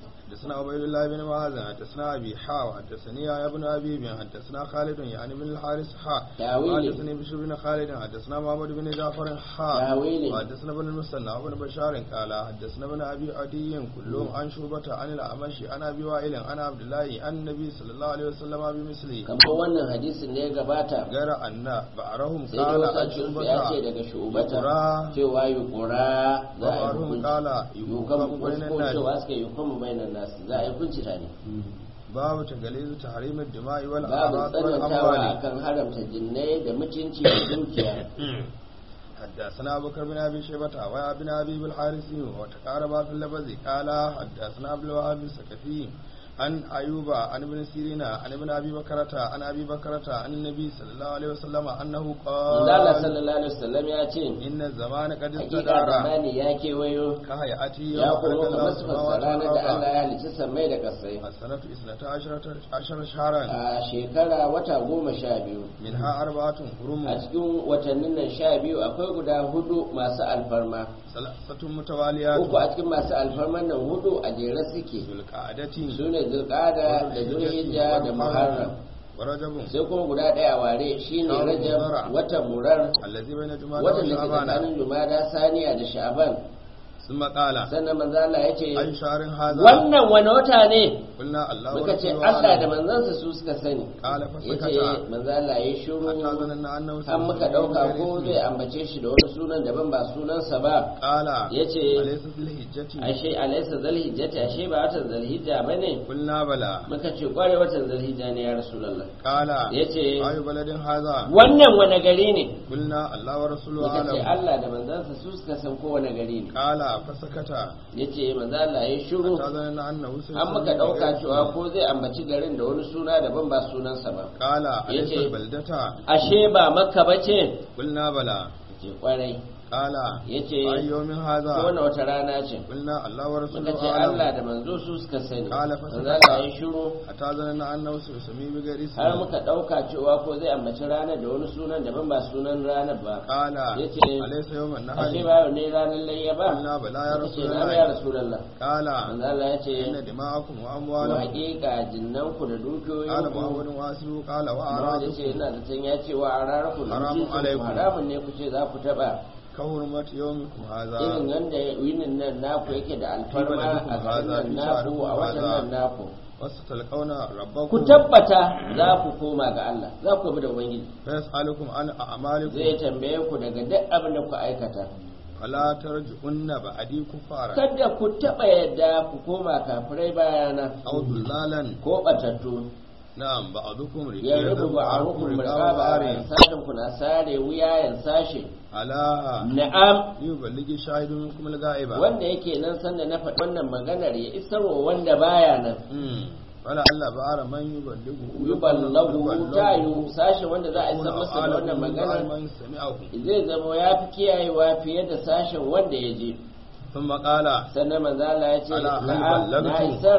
[SPEAKER 2] حدثنا عبيد الله بن معاذ حدثنا ابي حا حدثني يا ابن ابي بن حدثنا خالد يعني بن الحارث حا
[SPEAKER 1] تاويلي.
[SPEAKER 2] حدثني بشر بن خالد حدثنا محمد بن جعفر حا
[SPEAKER 1] تاويلي.
[SPEAKER 2] وحدثنا ابن المثنى وابن بشار قال حدثنا ابن ابي عدي كلهم عن شوبة عن الاعمش عن ابي وائل عن عبد الله عن النبي صلى الله عليه وسلم بمثله
[SPEAKER 1] kamar wannan hadisin ne ya gabata
[SPEAKER 2] غير ان بعرهم
[SPEAKER 1] sai dai
[SPEAKER 2] قال
[SPEAKER 1] wasu a
[SPEAKER 2] عن
[SPEAKER 1] cikinsu ya ce
[SPEAKER 2] شوبة
[SPEAKER 1] daga shubata
[SPEAKER 2] يقرا
[SPEAKER 1] cewa yukura za a yi
[SPEAKER 2] وبعضهم
[SPEAKER 1] hukunci
[SPEAKER 2] قال
[SPEAKER 1] yukan
[SPEAKER 2] يحكم بين
[SPEAKER 1] wasu ko
[SPEAKER 2] الناس
[SPEAKER 1] cewa suka yi hukumu bainan nasu za a yi hukunci tare
[SPEAKER 2] باب تقليد تحريم الدماء
[SPEAKER 1] babu
[SPEAKER 2] والأعراض
[SPEAKER 1] tsanantawa
[SPEAKER 2] والأموال
[SPEAKER 1] akan haramta jinnai da mutunci da dukiya
[SPEAKER 2] حدثنا أبو بكر بن أبي شيبة ويا بن أبي بالحارثي وتقاربا في اللفظ قال حدثنا عبد الوهاب الثقفي عن أيوب عن ابن سيرين عن ابن أبي بكرة عن أبي بكرة عن النبي صلى الله عليه وسلم أنه
[SPEAKER 1] Allah
[SPEAKER 2] قال
[SPEAKER 1] sallallahu alaihi wasallam ya ce
[SPEAKER 2] إن الزمان قد
[SPEAKER 1] hakika
[SPEAKER 2] استدار
[SPEAKER 1] zamani ya kewayo
[SPEAKER 2] كهيئته
[SPEAKER 1] ya
[SPEAKER 2] يوم
[SPEAKER 1] kuma
[SPEAKER 2] خلق الله
[SPEAKER 1] kamar
[SPEAKER 2] السماوات
[SPEAKER 1] su ranar da Allah
[SPEAKER 2] والأرض
[SPEAKER 1] ya halicci sammai da kasai
[SPEAKER 2] السنة اثنتا عشرة عشر شهرا
[SPEAKER 1] a shekara wata goma sha biyu
[SPEAKER 2] منها أربعة حرم
[SPEAKER 1] a cikin watannin nan sha biyu akwai guda hudu masu alfarma
[SPEAKER 2] ثلاثة متواليات
[SPEAKER 1] uku a cikin masu alfarman nan hudu a jere suke
[SPEAKER 2] ذو القعدة
[SPEAKER 1] su ne zulkada da zulhijja da muharram
[SPEAKER 2] ورجب
[SPEAKER 1] sai kuma guda ɗaya ware shine rajab watan murar
[SPEAKER 2] الذي بين جمادى
[SPEAKER 1] watan da ke
[SPEAKER 2] وشعبان
[SPEAKER 1] tsakanin jumada saniya da sha'aban
[SPEAKER 2] ثم قال
[SPEAKER 1] sannan manzo Allah ya ce
[SPEAKER 2] أي شهر هذا
[SPEAKER 1] wannan wani wata ne
[SPEAKER 2] قلنا الله
[SPEAKER 1] muka ce
[SPEAKER 2] ورسوله
[SPEAKER 1] Allah da
[SPEAKER 2] أعلم.
[SPEAKER 1] manzansa su suka sani
[SPEAKER 2] قال
[SPEAKER 1] ya
[SPEAKER 2] فسكت
[SPEAKER 1] ce manzo Allah ya shiru
[SPEAKER 2] حتى ظننا أنه
[SPEAKER 1] an muka
[SPEAKER 2] سيسمى
[SPEAKER 1] ɗauka
[SPEAKER 2] بغير
[SPEAKER 1] ko
[SPEAKER 2] اسمه.
[SPEAKER 1] zai ambace shi da wani sunan daban ba sunansa ba
[SPEAKER 2] قال
[SPEAKER 1] ya ce
[SPEAKER 2] أليس في الحجة
[SPEAKER 1] ashe alaisa zalhijjati ashe ba watan zalhijja ba ne
[SPEAKER 2] قلنا بلى
[SPEAKER 1] muka ce kware watan zalhijja ne ya rasulallah
[SPEAKER 2] قال
[SPEAKER 1] ya ce
[SPEAKER 2] أي بلد هذا
[SPEAKER 1] wannan wani gari ne
[SPEAKER 2] قلنا الله ورسوله
[SPEAKER 1] muka ce
[SPEAKER 2] أعلم
[SPEAKER 1] Allah da manzansa su suka san kowane gari ne
[SPEAKER 2] قال فسكت
[SPEAKER 1] ya ce manzo Allah ya shiru
[SPEAKER 2] حتى ظننا أنه سيسمى
[SPEAKER 1] an muka ɗauka
[SPEAKER 2] بغير
[SPEAKER 1] cewa
[SPEAKER 2] اسمه.
[SPEAKER 1] ko zai ambaci garin da wani suna daban ba sunansa ba
[SPEAKER 2] قال أليس
[SPEAKER 1] yace-
[SPEAKER 2] البلدة
[SPEAKER 1] ashe ba makka ba ce
[SPEAKER 2] قلنا بلى
[SPEAKER 1] ce kwarai
[SPEAKER 2] قال
[SPEAKER 1] ya ce
[SPEAKER 2] أي يوم هذا
[SPEAKER 1] kowane wata rana ce
[SPEAKER 2] قلنا الله ورسوله
[SPEAKER 1] muka ce
[SPEAKER 2] أعلم
[SPEAKER 1] Allah da manzo su suka sani
[SPEAKER 2] Kala fa
[SPEAKER 1] manzo
[SPEAKER 2] sakata.
[SPEAKER 1] Allah ya shiru
[SPEAKER 2] حتى ظننا أنه سيسمي بغير
[SPEAKER 1] har
[SPEAKER 2] اسمه
[SPEAKER 1] muka ɗauka cewa ko zai ambaci ranar da wani sunan daban ba sunan ranar ba
[SPEAKER 2] قال
[SPEAKER 1] yace
[SPEAKER 2] أليس يوم
[SPEAKER 1] ashe
[SPEAKER 2] النهر
[SPEAKER 1] ba yau ne ranar layya ba
[SPEAKER 2] قلنا بلى يا
[SPEAKER 1] Muka ce
[SPEAKER 2] رسول
[SPEAKER 1] na ya
[SPEAKER 2] الله
[SPEAKER 1] rasulallah
[SPEAKER 2] قال
[SPEAKER 1] manzo Allah ya ce
[SPEAKER 2] إن دماءكم
[SPEAKER 1] wa
[SPEAKER 2] وأموالكم
[SPEAKER 1] haƙiƙa jinnanku da
[SPEAKER 2] قال
[SPEAKER 1] dukiyoyinku
[SPEAKER 2] محمد واسره قال
[SPEAKER 1] Muhammad ya ce
[SPEAKER 2] وأعراضكم
[SPEAKER 1] ina zaton ya ce wa araraku da
[SPEAKER 2] Haramun
[SPEAKER 1] mutuncinku
[SPEAKER 2] alaikum.
[SPEAKER 1] haramun ne ku ce za ku taɓa
[SPEAKER 2] كهرمة يومكم هذا
[SPEAKER 1] irin yadda yinin nan naku yake da alfarma
[SPEAKER 2] baladikum
[SPEAKER 1] a garin
[SPEAKER 2] haza,
[SPEAKER 1] nan
[SPEAKER 2] fi
[SPEAKER 1] naku
[SPEAKER 2] sha'rikum
[SPEAKER 1] a watan
[SPEAKER 2] haza.
[SPEAKER 1] nan naku
[SPEAKER 2] وستلقون
[SPEAKER 1] ku
[SPEAKER 2] ربكم
[SPEAKER 1] tabbata za ku koma ga Allah za ku bi da ubangiji
[SPEAKER 2] فيسألكم عن أعمالكم
[SPEAKER 1] zai tambaye ku daga duk abin da ku aikata
[SPEAKER 2] فلا ترجعن بعدي كفارا
[SPEAKER 1] kada ku taɓa yadda ku koma kafirai bayana
[SPEAKER 2] أو ضلالا
[SPEAKER 1] ko ɓatattu
[SPEAKER 2] نعم بعضكم
[SPEAKER 1] ya rubu ba a rukun rikaba sashen ku na sare wuyayen sashe
[SPEAKER 2] على
[SPEAKER 1] na'am
[SPEAKER 2] يبلغ شاهد منكم الغائب
[SPEAKER 1] wanda yake nan sanda na faɗi wannan maganar ya isarwa wanda baya nan
[SPEAKER 2] مم. فلا ألا بعر من يبلغه
[SPEAKER 1] yuballahu ta yi sashen wanda za a isar masa da wannan maganar
[SPEAKER 2] من سمعه
[SPEAKER 1] zai zama ya fi kiyayewa fiye da sashen wanda ya je
[SPEAKER 2] ثم قال
[SPEAKER 1] sannan manzala ya ce
[SPEAKER 2] Ala hal
[SPEAKER 1] na'am na
[SPEAKER 2] ballagtu?
[SPEAKER 1] isar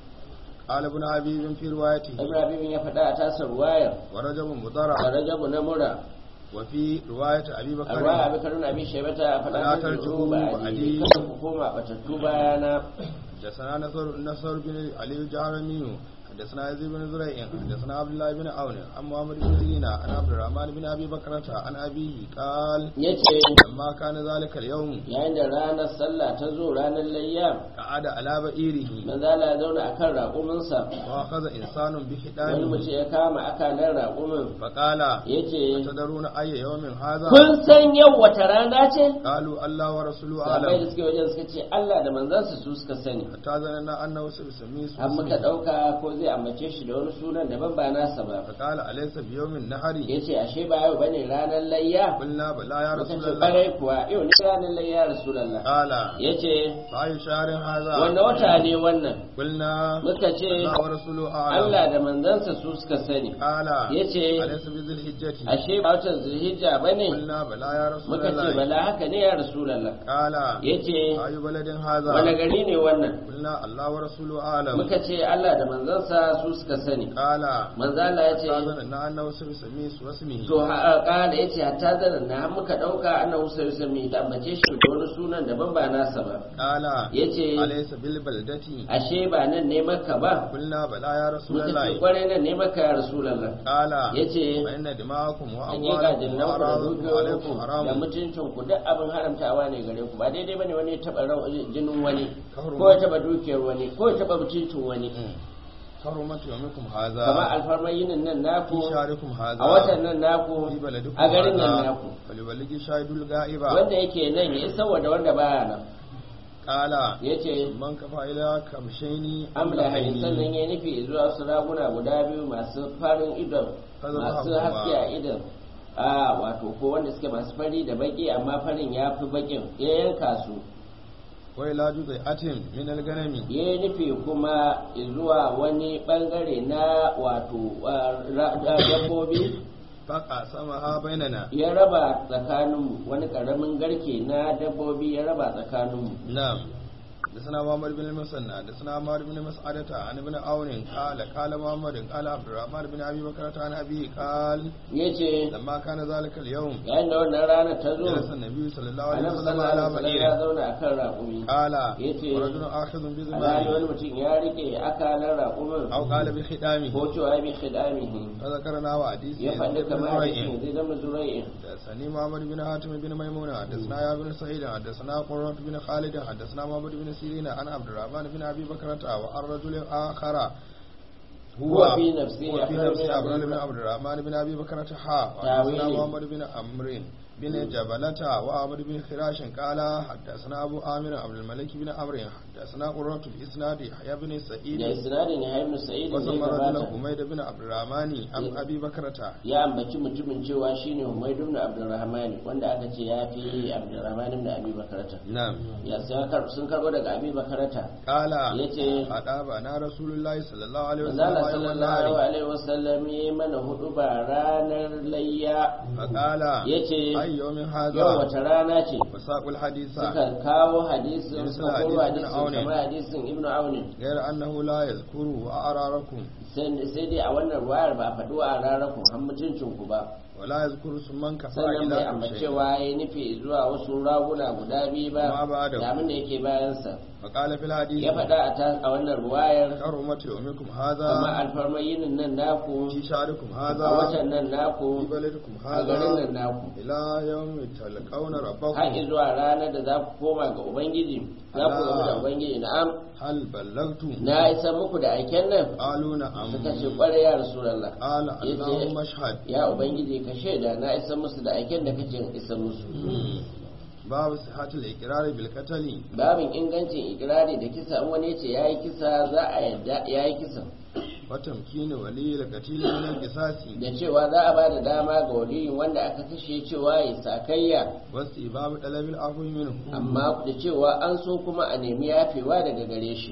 [SPEAKER 2] قال ابن حبيب في روايته
[SPEAKER 1] ibrahim ya faɗa a tasar wayar
[SPEAKER 2] ورجب
[SPEAKER 1] a
[SPEAKER 2] مضرع
[SPEAKER 1] rajabu na mura
[SPEAKER 2] وفي رواية أبي
[SPEAKER 1] a ruwa
[SPEAKER 2] بكر
[SPEAKER 1] abin karun abin shaibata a faɗa
[SPEAKER 2] Ala
[SPEAKER 1] ta
[SPEAKER 2] tarji'u
[SPEAKER 1] ba a
[SPEAKER 2] ba'di.
[SPEAKER 1] kada ku koma batattu bayana
[SPEAKER 2] حدثنا نصر نصر بن علي الجهرمي حدثنا يزيد بن زريع حدثنا عبد الله بن عون عن محمد بن سيرين عن عبد الرحمن بن ابي بكرة عن ابيه قال
[SPEAKER 1] yace
[SPEAKER 2] لما كان ذلك اليوم
[SPEAKER 1] yayin da ranar sallah ta zo ranar layya
[SPEAKER 2] قعد على بئيره
[SPEAKER 1] manzala ya zauna akan raƙuminsa
[SPEAKER 2] واخذ انسان
[SPEAKER 1] wani
[SPEAKER 2] بحدانه
[SPEAKER 1] mutum ya kama akalan raƙumin
[SPEAKER 2] فقال
[SPEAKER 1] yace
[SPEAKER 2] تدرون اي يوم هذا
[SPEAKER 1] kun san yau wata rana ce
[SPEAKER 2] قالوا الله ورسوله
[SPEAKER 1] sahabbai da
[SPEAKER 2] اعلم
[SPEAKER 1] suke wajen suka ce Allah da manzansa su suka sani
[SPEAKER 2] حتى ظننا انه سيسميه
[SPEAKER 1] har muka
[SPEAKER 2] اسمه
[SPEAKER 1] ɗauka ko zai ambace shi da wani sunan daban ba nasa ba
[SPEAKER 2] فقال اليس بيوم النهر
[SPEAKER 1] ya ce ashe ba yau bane ranar layya
[SPEAKER 2] قلنا بلى يا
[SPEAKER 1] muka
[SPEAKER 2] رسول
[SPEAKER 1] ce
[SPEAKER 2] الله
[SPEAKER 1] ɓarai kuwa yau ne ranar layya rasulallah
[SPEAKER 2] قال
[SPEAKER 1] ya ce
[SPEAKER 2] فأي شهر هذا
[SPEAKER 1] wanda wata ne wannan
[SPEAKER 2] قلنا
[SPEAKER 1] muka ce
[SPEAKER 2] الله ورسوله أعلم
[SPEAKER 1] Allah da manzansa su suka sani
[SPEAKER 2] قال
[SPEAKER 1] ya ce
[SPEAKER 2] أليس بذي الحجة
[SPEAKER 1] ashe ba watan zulhijja bane
[SPEAKER 2] قلنا بلى يا رسول
[SPEAKER 1] muka ce
[SPEAKER 2] الله
[SPEAKER 1] bala haka ne ya rasulallah
[SPEAKER 2] قال
[SPEAKER 1] ya ce
[SPEAKER 2] أي بلد هذا
[SPEAKER 1] wani gari ne wannan
[SPEAKER 2] قلنا الله ورسوله أعلم
[SPEAKER 1] muka ce Allah da manzansa sahabbansa su suka sani
[SPEAKER 2] قال
[SPEAKER 1] manzo Allah ya ce
[SPEAKER 2] استاذنا انه سيسمي واسمه
[SPEAKER 1] to kala ya ce hatta zanen na har muka ɗauka ana wusa sami ta ambace shi da wani sunan daban ba nasa ba
[SPEAKER 2] قال
[SPEAKER 1] ya ce
[SPEAKER 2] أليس بالبلدة
[SPEAKER 1] ashe ba nan ne maka ba
[SPEAKER 2] قلنا بلى يا رسول
[SPEAKER 1] muka ce
[SPEAKER 2] الله
[SPEAKER 1] kwarai nan ne maka ya rasulallah
[SPEAKER 2] قال
[SPEAKER 1] ya ce
[SPEAKER 2] فإن دماءكم
[SPEAKER 1] an yi gajin nan ku da
[SPEAKER 2] وأموالكم
[SPEAKER 1] dukiyoyinku
[SPEAKER 2] عليكم
[SPEAKER 1] da
[SPEAKER 2] حرام
[SPEAKER 1] mutuncin ku duk abin haramtawa ne gare ku ba daidai bane wani ya taɓa ran- jinin wani
[SPEAKER 2] Kafar
[SPEAKER 1] ko ya taɓa dukiyar wani ko ya taɓa mutuncin wani
[SPEAKER 2] حرمت يومكم
[SPEAKER 1] kamar
[SPEAKER 2] هذا
[SPEAKER 1] alfarmar yinin nan naku
[SPEAKER 2] في شهركم هذا
[SPEAKER 1] a watan nan naku
[SPEAKER 2] في بلدكم
[SPEAKER 1] a garin nan
[SPEAKER 2] هذا
[SPEAKER 1] naku
[SPEAKER 2] فليبلغ شاهد الغائب
[SPEAKER 1] wanda yake nan ya isa da wanda baya nan
[SPEAKER 2] قال
[SPEAKER 1] ya ce
[SPEAKER 2] من كفى إلى كمشين
[SPEAKER 1] amla hain sannan ya nufi zuwa su raguna guda biyu masu farin idon
[SPEAKER 2] Kaza
[SPEAKER 1] masu
[SPEAKER 2] ba
[SPEAKER 1] haske
[SPEAKER 2] ba.
[SPEAKER 1] a idon a wato ko wanda suke masu fari da baki amma farin ya fi bakin ya yanka su
[SPEAKER 2] وإلى جزيئة من الغنم
[SPEAKER 1] ya nufi kuma zuwa wani bangare na wato ah, ra- ah, dabbobi
[SPEAKER 2] فقسمها بيننا
[SPEAKER 1] ya raba tsakaninmu wani karamin garke na dabbobi ya raba tsakaninmu
[SPEAKER 2] نعم حدثنا محمد بن المثنى حدثنا عمار بن مسعدة عن ابن عون قال قال محمد قال عبد الرحمن بن ابي بكر عن ابي قال
[SPEAKER 1] ya ce
[SPEAKER 2] لما كان ذلك اليوم
[SPEAKER 1] yayin da wannan rana ta zo
[SPEAKER 2] جلس النبي صلى الله عليه
[SPEAKER 1] annabi
[SPEAKER 2] وسلم
[SPEAKER 1] sallallahu
[SPEAKER 2] على
[SPEAKER 1] alaihi wasallam ya
[SPEAKER 2] بعير
[SPEAKER 1] zauna akan raƙumi
[SPEAKER 2] قال
[SPEAKER 1] yace
[SPEAKER 2] ورجل اخذ
[SPEAKER 1] alhali
[SPEAKER 2] بزمامه
[SPEAKER 1] wani mutum ya rike akalar raƙumin
[SPEAKER 2] او قال بختامه
[SPEAKER 1] ko cewa bi khidamihi
[SPEAKER 2] فذكرنا وحديث
[SPEAKER 1] ya faɗi
[SPEAKER 2] بن
[SPEAKER 1] kamar
[SPEAKER 2] زريع
[SPEAKER 1] hadisin zai zama zurai'in
[SPEAKER 2] حدثني محمد بن حاتم بن ميمونة حدثنا يا بن سعيد حدثنا قرة بن خالد حدثنا محمد بن سيرين عن عبد الرحمن بن ابي بكرة وعن رجل اخر
[SPEAKER 1] هو في نفسه
[SPEAKER 2] هو في
[SPEAKER 1] أفضل من
[SPEAKER 2] نفسه
[SPEAKER 1] أبي
[SPEAKER 2] عبد بن
[SPEAKER 1] بكر.
[SPEAKER 2] عبد الرحمن بن ابي بكرة حا
[SPEAKER 1] تاويل.
[SPEAKER 2] حدثنا محمد بن عمرو بن جبلة وعمر بن خراش قال حدثنا ابو عامر عبد الملك بن عمرو حدثنا قرة الاسناد يحيى بن
[SPEAKER 1] da
[SPEAKER 2] سعيد
[SPEAKER 1] isnadin ya ibn sa'id da
[SPEAKER 2] وسمى
[SPEAKER 1] ya
[SPEAKER 2] رجل
[SPEAKER 1] gabata
[SPEAKER 2] حميد بن عبد الرحمن عن ابي بكرة
[SPEAKER 1] ya ambaci mutumin cewa shine Humayd ibn Abdurrahman wanda aka ce ya fi Abdurrahman ibn Abi Bakrata
[SPEAKER 2] نعم
[SPEAKER 1] ya sai kar- sun karbo daga Abi Bakrata
[SPEAKER 2] قال
[SPEAKER 1] yace
[SPEAKER 2] أدابنا رسول الله صلى الله عليه وسلم
[SPEAKER 1] Manzala
[SPEAKER 2] يوم
[SPEAKER 1] sallallahu
[SPEAKER 2] النهر
[SPEAKER 1] alaihi wasallam ya mana hudu ba ranar layya
[SPEAKER 2] فقال
[SPEAKER 1] yace
[SPEAKER 2] أي يوم
[SPEAKER 1] yau
[SPEAKER 2] هذا
[SPEAKER 1] wata rana ce
[SPEAKER 2] وساق الحديث
[SPEAKER 1] suka kawo hadisin
[SPEAKER 2] Misal
[SPEAKER 1] suka koro
[SPEAKER 2] hadisin
[SPEAKER 1] hadisin
[SPEAKER 2] Aunin.
[SPEAKER 1] kamar hadisin Ibn Aunin
[SPEAKER 2] غير أنه لا يذكر أعراركم
[SPEAKER 1] sai sai dai a wannan ruwayar ba a faɗo a rarakun har mutuncin ku ba
[SPEAKER 2] ولا يذكر سمن كفى
[SPEAKER 1] sannan bai
[SPEAKER 2] إلى
[SPEAKER 1] ambacewa ya nufi zuwa wasu raguna guda biyu ba
[SPEAKER 2] Ma ba da-
[SPEAKER 1] da abin da yake bayansa
[SPEAKER 2] فقال في الحديث
[SPEAKER 1] ya faɗa a ta- a wannan ruwayar
[SPEAKER 2] حرمة يومكم
[SPEAKER 1] kuma
[SPEAKER 2] هذا
[SPEAKER 1] alfarmar yinin nan naku
[SPEAKER 2] في شعركم
[SPEAKER 1] a
[SPEAKER 2] هذا
[SPEAKER 1] watan nan
[SPEAKER 2] في
[SPEAKER 1] naku
[SPEAKER 2] بلدكم
[SPEAKER 1] a garin nan
[SPEAKER 2] هذا
[SPEAKER 1] naku
[SPEAKER 2] إلى يوم تلقون
[SPEAKER 1] har
[SPEAKER 2] ربكم
[SPEAKER 1] zuwa ranar da za ku koma ga ubangiji za ku gamu da ubangiji na'am
[SPEAKER 2] هل بلغتم
[SPEAKER 1] na isa muku da aiken nan
[SPEAKER 2] قالوا نعم
[SPEAKER 1] suka ce kwarai ya rasulallah
[SPEAKER 2] قال
[SPEAKER 1] yace
[SPEAKER 2] اللهم اشهد
[SPEAKER 1] ya ubangiji ka shaida na isa musu da aiken da kace in isa musu
[SPEAKER 2] باب صحة الإقرار بالقتل
[SPEAKER 1] babin ingancin ikirari da kisa in wani ce yayi kisa za a yadda yayi kisa
[SPEAKER 2] وتمكين ولي القتيل من القصاص
[SPEAKER 1] da cewa za a bada dama ga waliyin wanda aka kashe cewa ya sakayya
[SPEAKER 2] واستباب طلب العفو منه
[SPEAKER 1] amma da cewa an so kuma a nemi yafewa daga gare shi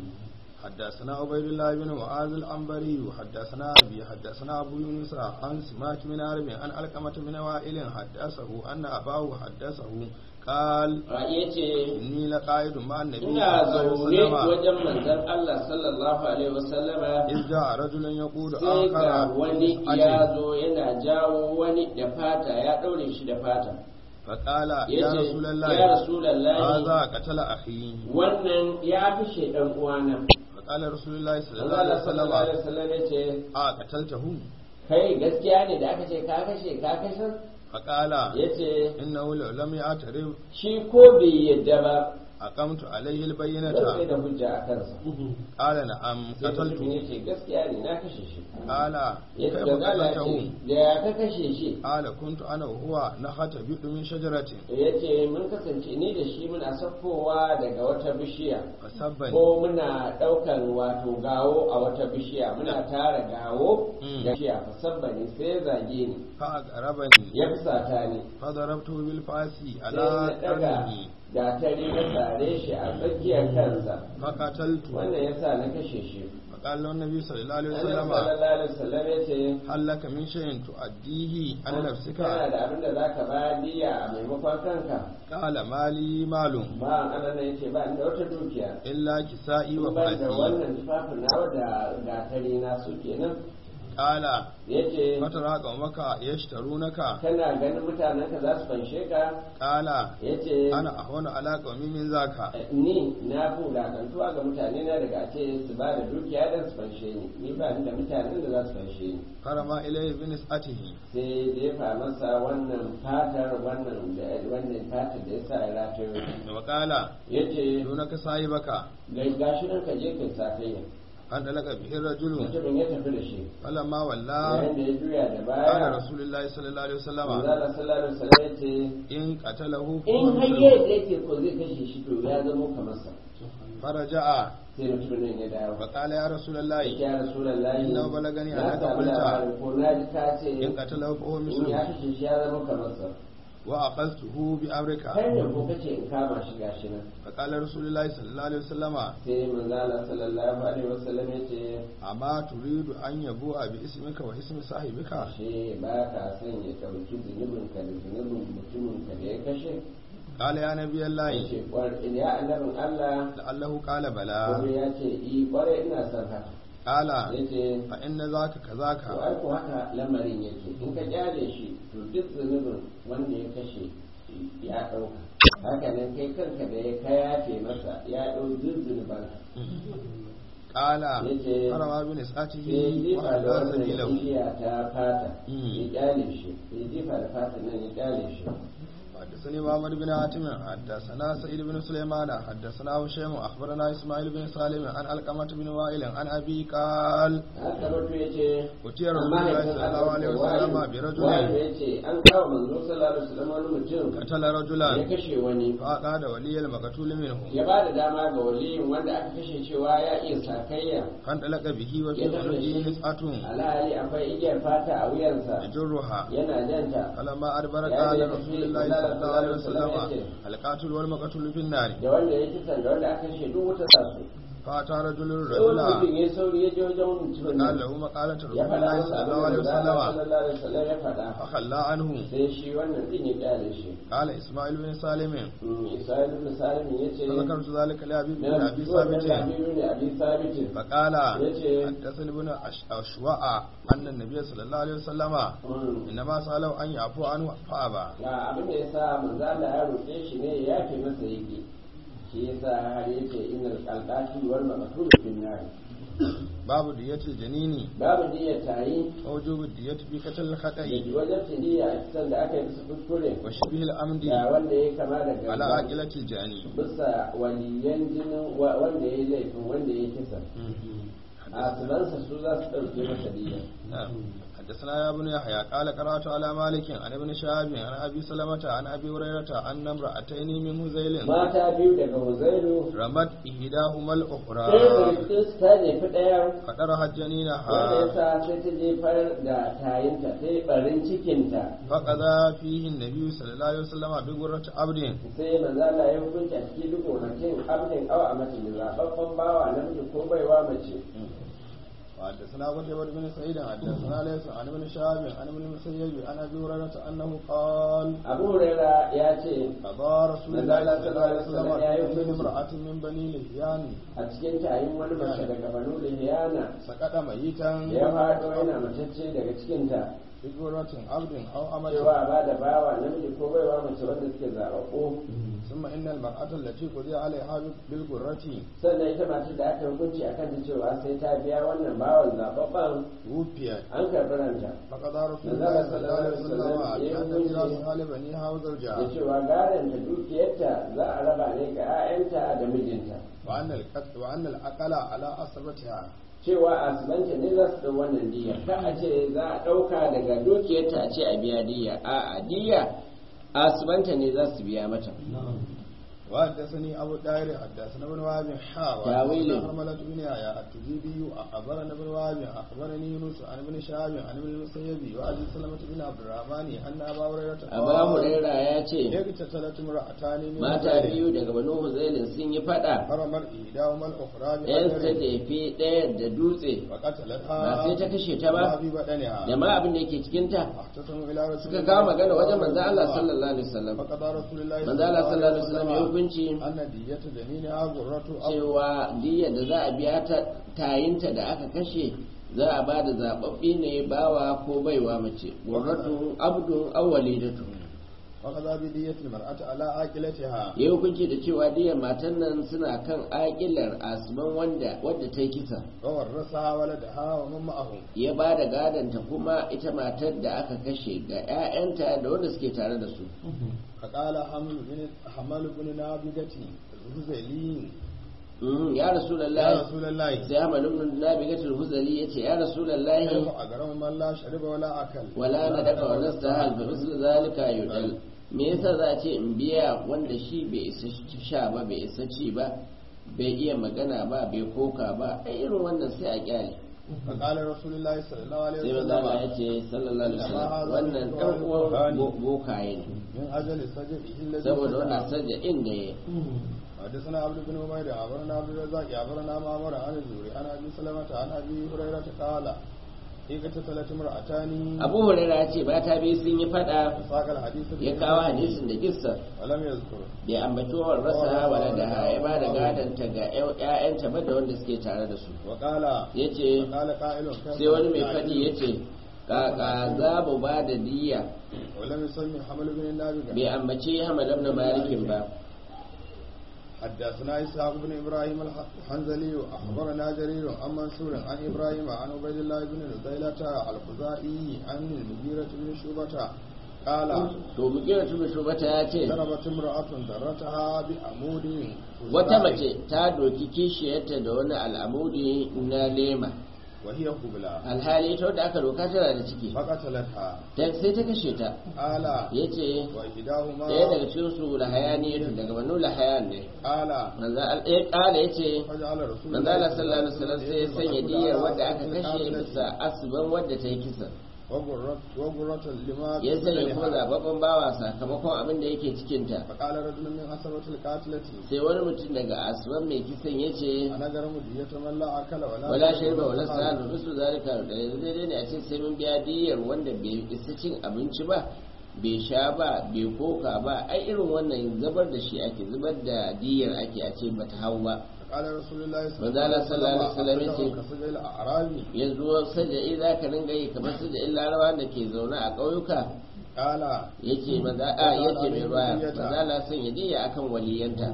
[SPEAKER 2] حدثنا عبيد الله بن معاذ العنبري وحدثنا أبي حدثنا أبو يونس عن سماك بن عرب عن علقمة بن وائل حدثه أن أباه حدثه قال
[SPEAKER 1] ya ce
[SPEAKER 2] إني لقائد مع النبي
[SPEAKER 1] ina
[SPEAKER 2] صلى الله
[SPEAKER 1] zaune
[SPEAKER 2] عليه وسلم
[SPEAKER 1] wajen manzon Allah sallallahu alaihi wasallama
[SPEAKER 2] إذ جاء رجل يقول
[SPEAKER 1] sai ga
[SPEAKER 2] آخر
[SPEAKER 1] wani
[SPEAKER 2] بالأجل
[SPEAKER 1] ya zo yana jawo wani da fata ya ɗaure shi da fata
[SPEAKER 2] فقال
[SPEAKER 1] ya
[SPEAKER 2] يا
[SPEAKER 1] ce
[SPEAKER 2] رسول
[SPEAKER 1] ya
[SPEAKER 2] الله
[SPEAKER 1] rasulallahi
[SPEAKER 2] هذا قتل أخي
[SPEAKER 1] wannan ya fi shaidan uwana
[SPEAKER 2] فقال رسول الله صلى الله
[SPEAKER 1] Allah
[SPEAKER 2] عليه
[SPEAKER 1] sallallahu alaihi
[SPEAKER 2] وسلم
[SPEAKER 1] wasallam ya ce
[SPEAKER 2] آه قتلته
[SPEAKER 1] kai gaskiya ne da aka ce ka kashe ka kashe
[SPEAKER 2] فقال
[SPEAKER 1] ya ce
[SPEAKER 2] إنه لو لم يعترف
[SPEAKER 1] shi ko bai yadda ba
[SPEAKER 2] أقمت عليه
[SPEAKER 1] zan sai
[SPEAKER 2] البينة
[SPEAKER 1] da hujja a kansa
[SPEAKER 2] قال نعم
[SPEAKER 1] sai mutum
[SPEAKER 2] قتلته
[SPEAKER 1] ya ce gaskiya ne na kashe shi
[SPEAKER 2] قال
[SPEAKER 1] ya
[SPEAKER 2] كيف
[SPEAKER 1] ce da Allah ce
[SPEAKER 2] قتلته
[SPEAKER 1] da ya ka kashe shi
[SPEAKER 2] قال كنت أنا وهو نختبئ من شجرة
[SPEAKER 1] ya ce mun kasance ni da shi muna sakkowa daga wata bishiya
[SPEAKER 2] فسبني
[SPEAKER 1] ko muna ɗaukan wato gawo a wata bishiya muna tara gawo
[SPEAKER 2] Mm.
[SPEAKER 1] da bishiya musabbani sai ya zage ni
[SPEAKER 2] فأقربني
[SPEAKER 1] ya fusata ni
[SPEAKER 2] فضربته بالفاس
[SPEAKER 1] sai
[SPEAKER 2] على
[SPEAKER 1] na daga
[SPEAKER 2] قرنه
[SPEAKER 1] gatari na tsare shi a tsakiyar kansa
[SPEAKER 2] فقتلته
[SPEAKER 1] wannan yasa na kashe shi
[SPEAKER 2] فقال له النبي صلى الله عليه
[SPEAKER 1] Annabi
[SPEAKER 2] وسلم
[SPEAKER 1] sallallahu alaihi wasallam ya ce
[SPEAKER 2] هل لك من شيء تؤديه عن
[SPEAKER 1] kana
[SPEAKER 2] نفسك
[SPEAKER 1] da abin da zaka bayar diya a maimakon kanka
[SPEAKER 2] قال مالي مال
[SPEAKER 1] ba an nan yace ba inda wata dukiya
[SPEAKER 2] إلا كسائي
[SPEAKER 1] in ban da
[SPEAKER 2] وفاتي
[SPEAKER 1] wannan tufafin nawa da gatari na su kenan
[SPEAKER 2] قال
[SPEAKER 1] yace
[SPEAKER 2] فترى قومك يشترونك
[SPEAKER 1] kana ganin mutanen ka za su fanshe ka
[SPEAKER 2] قال
[SPEAKER 1] yace
[SPEAKER 2] أنا أهون على قومي من ذاك
[SPEAKER 1] ni na fi wulakantuwa ga mutane na daga ce su ba da dukiya don su fanshe ni ni ba ni da mutanen da za su fanshe ni
[SPEAKER 2] فرمى إليه بنسأته
[SPEAKER 1] sai jefa masa wannan fatar wannan da wannan fatar da ya sa ya ratayo
[SPEAKER 2] وقال
[SPEAKER 1] ya ce
[SPEAKER 2] دونك صاحبك
[SPEAKER 1] gashi nan ka je kai sakayya
[SPEAKER 2] فانطلق به الرجل
[SPEAKER 1] mutumin ya tafi da shi
[SPEAKER 2] فلما ولى
[SPEAKER 1] yayin da ya juya da
[SPEAKER 2] قال
[SPEAKER 1] baya
[SPEAKER 2] رسول الله صلى الله عليه وسلم
[SPEAKER 1] manzala sallallahu alaihi wasallam ya ce
[SPEAKER 2] إن قتله
[SPEAKER 1] in
[SPEAKER 2] فهو
[SPEAKER 1] har
[SPEAKER 2] مثله.
[SPEAKER 1] yadda yake ko zai kashe shi to ya zama kamar sa
[SPEAKER 2] فرجع
[SPEAKER 1] sai mutumin nan ya dawo
[SPEAKER 2] فقال يا رسول الله
[SPEAKER 1] ya rasulullahi
[SPEAKER 2] Inna balagani
[SPEAKER 1] na
[SPEAKER 2] annaka
[SPEAKER 1] samu
[SPEAKER 2] qulta.
[SPEAKER 1] labarin ko na ji ta ce
[SPEAKER 2] إن قتله فهو
[SPEAKER 1] in ya
[SPEAKER 2] مثله
[SPEAKER 1] kashe shi ya zama kamar sa
[SPEAKER 2] وأخذته بأمرك
[SPEAKER 1] kai da ko kace in kama shi gashi nan
[SPEAKER 2] فقال رسول الله صلى الله عليه وسلم
[SPEAKER 1] sai manzala sallallahu alaihi wasallam ya ce
[SPEAKER 2] أما تريد أن يبوء باسمك واسم صاحبك
[SPEAKER 1] ashe ba ka son ya ɗauki zunubin ka da zunubin mutumin ka da ya kashe
[SPEAKER 2] قال يا نبي
[SPEAKER 1] ya
[SPEAKER 2] الله
[SPEAKER 1] ce "Kwar- ya annabin Allah
[SPEAKER 2] لعله قال
[SPEAKER 1] kuma
[SPEAKER 2] بلى
[SPEAKER 1] ya ce i kwarai ina son haka
[SPEAKER 2] قال
[SPEAKER 1] ya ce
[SPEAKER 2] فإن ذاك كذاك
[SPEAKER 1] to ai ko haka lamarin yake in ka kyale shi to duk zunubin wanda ya kashe ya ɗauka haka nan kai kanka da ya kayafe masa ya ɗau duk zunuban
[SPEAKER 2] قال
[SPEAKER 1] yace
[SPEAKER 2] فرمى بنسأته
[SPEAKER 1] sai jifa da
[SPEAKER 2] وأدار
[SPEAKER 1] wannan
[SPEAKER 2] سبيله
[SPEAKER 1] igiya ta fata
[SPEAKER 2] Mm.
[SPEAKER 1] ya kyale shi ya jifa da fata nan ya kyale shi
[SPEAKER 2] حدثني محمد بن حاتم حدثنا سعيد بن سليمان حدثنا هشام اخبرنا اسماعيل بن سالم عن علقمة بن وائل عن ابي قال
[SPEAKER 1] haka mutu ya ce
[SPEAKER 2] أتي رسول الله صلى الله عليه وسلم برجل
[SPEAKER 1] ya ce an kawo manzo sallallahu alaihi wasallam wani mutum
[SPEAKER 2] قتل
[SPEAKER 1] ya
[SPEAKER 2] رجلا
[SPEAKER 1] kashe wani
[SPEAKER 2] فأقاد ولي المقتول منه
[SPEAKER 1] ya ba da dama ga waliyin wanda aka kashe cewa ya iya sakayya
[SPEAKER 2] فانطلق به وفي
[SPEAKER 1] ya tafi da
[SPEAKER 2] عنقه
[SPEAKER 1] shi
[SPEAKER 2] نسعة
[SPEAKER 1] alhali akwai igiyar fata a wuyansa
[SPEAKER 2] يجرها
[SPEAKER 1] yana janta
[SPEAKER 2] فلما أدبر
[SPEAKER 1] يا
[SPEAKER 2] قال
[SPEAKER 1] أيها
[SPEAKER 2] رسول
[SPEAKER 1] النبي
[SPEAKER 2] الله
[SPEAKER 1] صلى
[SPEAKER 2] صلى الله عليه
[SPEAKER 1] الله عليه
[SPEAKER 2] وسلم
[SPEAKER 1] وسلم
[SPEAKER 2] القاتل والمقتول في النار
[SPEAKER 1] da wanda ya kisan da wanda aka kashe duk wuta za su
[SPEAKER 2] فأتى رجل
[SPEAKER 1] sai wani
[SPEAKER 2] الرجل
[SPEAKER 1] mutum ya sauri ya je wajen wani mutumin
[SPEAKER 2] قال
[SPEAKER 1] nan
[SPEAKER 2] له مقالة رسول
[SPEAKER 1] ya faɗa
[SPEAKER 2] الله
[SPEAKER 1] masa
[SPEAKER 2] صلى
[SPEAKER 1] abin
[SPEAKER 2] الله
[SPEAKER 1] da
[SPEAKER 2] عليه
[SPEAKER 1] manzo Allah
[SPEAKER 2] وسلم
[SPEAKER 1] sallallahu alaihi wasallam ya faɗa
[SPEAKER 2] فخلى عنه
[SPEAKER 1] sai shi wannan din ya kyale shi
[SPEAKER 2] قال إسماعيل بن سالم
[SPEAKER 1] Isra'il ibn Salim ya ce
[SPEAKER 2] فذكرت ذلك لأبي بن
[SPEAKER 1] na
[SPEAKER 2] أبي
[SPEAKER 1] zuwa da
[SPEAKER 2] ثابت
[SPEAKER 1] Abiyu ne Abi Sabitin
[SPEAKER 2] فقال
[SPEAKER 1] yace
[SPEAKER 2] حدثني ابن أش- أشواء أن النبي صلى الله عليه وسلم
[SPEAKER 1] mm,
[SPEAKER 2] إنما سأله أن يعفو عنه فأبى
[SPEAKER 1] ga abin da yasa manzo Allah ya roƙe shi ne ya yafe masa yake shi yasa har yace innal qalqati wal maqtul fin nar
[SPEAKER 2] باب دية الجنين
[SPEAKER 1] babu niyyar tayi
[SPEAKER 2] ووجوب الدية في قتل
[SPEAKER 1] da
[SPEAKER 2] الخطأ
[SPEAKER 1] wajen tiliya a kisan da aka yi bisa kuskure
[SPEAKER 2] وشبه الأمد
[SPEAKER 1] da wanda ya kama da
[SPEAKER 2] على
[SPEAKER 1] gaba
[SPEAKER 2] عاقلة الجاني
[SPEAKER 1] bisa waliyan jinin wa- wanda ya yi laifin wanda ya yi kisa a sunansa su za su ɗauke masa diya
[SPEAKER 2] نعم. حدثنا يا ابن يحيى قال قرأت على مالك عن ابن شهاب عن أبي سلمة عن أبي هريرة أن امرأتين من هذيل
[SPEAKER 1] mata biyu daga huzairu
[SPEAKER 2] رمت إحداهما
[SPEAKER 1] sai
[SPEAKER 2] الأخرى
[SPEAKER 1] birkis ta jefi ɗaya
[SPEAKER 2] فقرحت
[SPEAKER 1] wanda ya
[SPEAKER 2] جنينها
[SPEAKER 1] sa sai ta jefar da tayinta ta yi ɓarin cikinta
[SPEAKER 2] فقضى فيه النبي صلى الله عليه وسلم بغرة عبد
[SPEAKER 1] sai manzala ya hukunci a cikin duk gonakin abin awa a mace da zaɓaɓɓen bawa namiji ko baiwa mace
[SPEAKER 2] وحدثنا قتيبة بن سعيد حدثنا ليس عن ابن شهاب عن ابن المسيب عن ابي هريرة انه قال
[SPEAKER 1] abu huraira ya ce
[SPEAKER 2] قضى رسول الله صلى الله عليه وسلم في امرأة من بني لحيان
[SPEAKER 1] a cikin tayin wani mace daga banu lihiyana
[SPEAKER 2] سقط ميتا
[SPEAKER 1] ya faɗo yana matacce daga cikinta
[SPEAKER 2] بغرة عبد او أمة
[SPEAKER 1] cewa ba da bawa namiji ko baiwa mace wanda suke zaɓaɓɓu
[SPEAKER 2] ثم ان المرأة التي قضي عليها بالغرة
[SPEAKER 1] sannan ita mace da aka hukunci a kanta cewa sai ta biya wannan bawan zaɓaɓɓen
[SPEAKER 2] توفيت
[SPEAKER 1] an karɓi ranta
[SPEAKER 2] فقضى رسول الله صلى الله عليه وسلم بأن ميراثها لبنيها
[SPEAKER 1] da
[SPEAKER 2] وزوجها
[SPEAKER 1] cewa gadon ta dukiyarta za a raba ne ga 'ya'yanta da mijinta
[SPEAKER 2] وأن القتل وأن الأقل على أصبتها
[SPEAKER 1] cewa asibanta ne za su ɗau wannan diya ka a ce za a ɗauka daga dukiyarta a ce a biya diya a a diya asibanta ne za su biya mata
[SPEAKER 2] وحدثني ابو الداير حدثنا ابن وهب حا
[SPEAKER 1] تاويل.
[SPEAKER 2] وحدثنا حرملة بن يحيى التجيبي اخبرنا ابن وهب اخبرني يونس عن ابن شهاب عن ابن المسيب وعن سلمة بن عبد الرحمن ان ابا هريرة
[SPEAKER 1] Aba Huraira ya ce
[SPEAKER 2] اقتتلت امرأتان من
[SPEAKER 1] mata
[SPEAKER 2] رجال
[SPEAKER 1] biyu daga Banu Huzailin sun yi fada
[SPEAKER 2] فرمت احداهما الاخرى
[SPEAKER 1] ɗayan ta
[SPEAKER 2] بحجر
[SPEAKER 1] jefi ɗaya da dutse
[SPEAKER 2] وقتلتها
[SPEAKER 1] ba sai ta kashe ta
[SPEAKER 2] ما
[SPEAKER 1] ba
[SPEAKER 2] في بدنها
[SPEAKER 1] da ma abin da yake cikinta
[SPEAKER 2] اختصموا الى رسول
[SPEAKER 1] suka
[SPEAKER 2] الله
[SPEAKER 1] kawo magana wajen
[SPEAKER 2] صلى
[SPEAKER 1] manzo
[SPEAKER 2] الله
[SPEAKER 1] Allah
[SPEAKER 2] عليه وسلم.
[SPEAKER 1] sallallahu alaihi wasallam
[SPEAKER 2] فقضى رسول الله
[SPEAKER 1] manzo Allah sallallahu alaihi wasallam ya hukunci
[SPEAKER 2] أن دية جنينها غرة أو
[SPEAKER 1] cewa diya da za a biya ta tayinta da aka kashe za a ba da zababbi ne bawa ko baiwa mace gurratun abdun awwalidatu
[SPEAKER 2] وقضى بدية المرأة على عاقلتها
[SPEAKER 1] ya hukunci da cewa diyar matan nan suna kan aƙilar asman wanda wadda ta yi kisa
[SPEAKER 2] وورثها ولدها ومن معه
[SPEAKER 1] ya ba da gadonta kuma ita matar da aka kashe ga 'ya'yanta da wanda suke tare da su
[SPEAKER 2] فقال حمل بن حمل بن نابغة الهذلي
[SPEAKER 1] Mhm, ya
[SPEAKER 2] يا
[SPEAKER 1] rasulallah
[SPEAKER 2] رسول الله
[SPEAKER 1] sai Ahmad ibn Nabigatul Huzali yace ya rasulallah
[SPEAKER 2] كيف أجرم من لا شرب ولا أكل
[SPEAKER 1] wala na daga wala sahal fa mislu zalika yudal me yasa za a ce in biya wanda shi bai isa sha ba bai isa ci ba bai iya magana ba bai koka ba ai irin wannan sai a kyale
[SPEAKER 2] فقال رسول الله صلى الله عليه
[SPEAKER 1] sai maza Allah ya
[SPEAKER 2] وسلم
[SPEAKER 1] ce sallallahu alaihi wasallam wannan dan uwan bo- bokaye ne
[SPEAKER 2] من أجل سجده الذي
[SPEAKER 1] saboda wannan
[SPEAKER 2] سجده.
[SPEAKER 1] sajja inda ya
[SPEAKER 2] حدثنا عبد بن عمير أخبرنا عبد الرزاق أخبرنا معمر عن الزهري عن أبي سلمة عن أبي هريرة قال اقتتلت امرأتان
[SPEAKER 1] Abu Hurairah ya ce mata biyu sun yi fada
[SPEAKER 2] فساق الحديث
[SPEAKER 1] ya kawo hadisin da kissa
[SPEAKER 2] ولم يذكر
[SPEAKER 1] bai ambaci wa rasa wala da ya ba da gadanta ga ƴaƴanta ba da wanda suke tare da su
[SPEAKER 2] وقال
[SPEAKER 1] yace
[SPEAKER 2] وقال قائل كيف
[SPEAKER 1] sai wani mai
[SPEAKER 2] يعدل؟
[SPEAKER 1] faɗi ya ce kaka za mu ba da diya
[SPEAKER 2] ولم يسمي حمل بن النابغة
[SPEAKER 1] bai ambace hamadam na malikin ba
[SPEAKER 2] حدثنا إسحاق بن إبراهيم الحنزلي أخبرنا جرير عن منصور عن إبراهيم عن عبيد الله بن نزيلة الخزائي عن المغيرة بن شعبة قال
[SPEAKER 1] to mukira tunu shubata ya ce
[SPEAKER 2] ضربت امرأة ذرتها بعمود
[SPEAKER 1] wata mace ta doki kishiyarta da wani al'amudi na lema
[SPEAKER 2] وهي قبلة
[SPEAKER 1] alhali ita wadda aka doka tana da ciki
[SPEAKER 2] فقتلتها
[SPEAKER 1] ta sai ta kashe ta
[SPEAKER 2] قال
[SPEAKER 1] ya ce
[SPEAKER 2] وإحداهما
[SPEAKER 1] ɗaya daga cikin su lahayani daga banu lahayan ne
[SPEAKER 2] قال
[SPEAKER 1] manzo al- ya kala ya ce
[SPEAKER 2] فجعل رسول
[SPEAKER 1] manzo Allah sallallahu alaihi wasallam sai ya sanya diyar wadda aka kashe
[SPEAKER 2] قاتلة
[SPEAKER 1] bisa asban wadda ta yi kisa
[SPEAKER 2] وغرة وغرة لما
[SPEAKER 1] ya sanya
[SPEAKER 2] قتلها.
[SPEAKER 1] kuma zababben bawa sakamakon abin da yake cikinta
[SPEAKER 2] فقال رجل من أسرة القاتلة
[SPEAKER 1] sai wani mutum daga asuwan mai kisan ya ce
[SPEAKER 2] أنا جرم دية من لا أكل ولا
[SPEAKER 1] wala
[SPEAKER 2] شرب
[SPEAKER 1] shirba wala
[SPEAKER 2] ولا
[SPEAKER 1] sa'adu rusu zalika da yanzu daidai ne a ce sai mun biya diyar wanda bai isa cin abinci ba bai sha ba bai koka ba ai irin wannan zubar da shi ake zubar da diyar ake a ce bata hau ba
[SPEAKER 2] قال رسول الله
[SPEAKER 1] manzo Allah sallallahu alaihi wasallam yace
[SPEAKER 2] كسجل الأعرابي
[SPEAKER 1] yanzu saja'i za ka ringa yi kamar saja'in larawa da ke zaune a ƙauyuka
[SPEAKER 2] قال
[SPEAKER 1] yace maza a yace mai ruwa maza Allah son ya diya akan waliyanta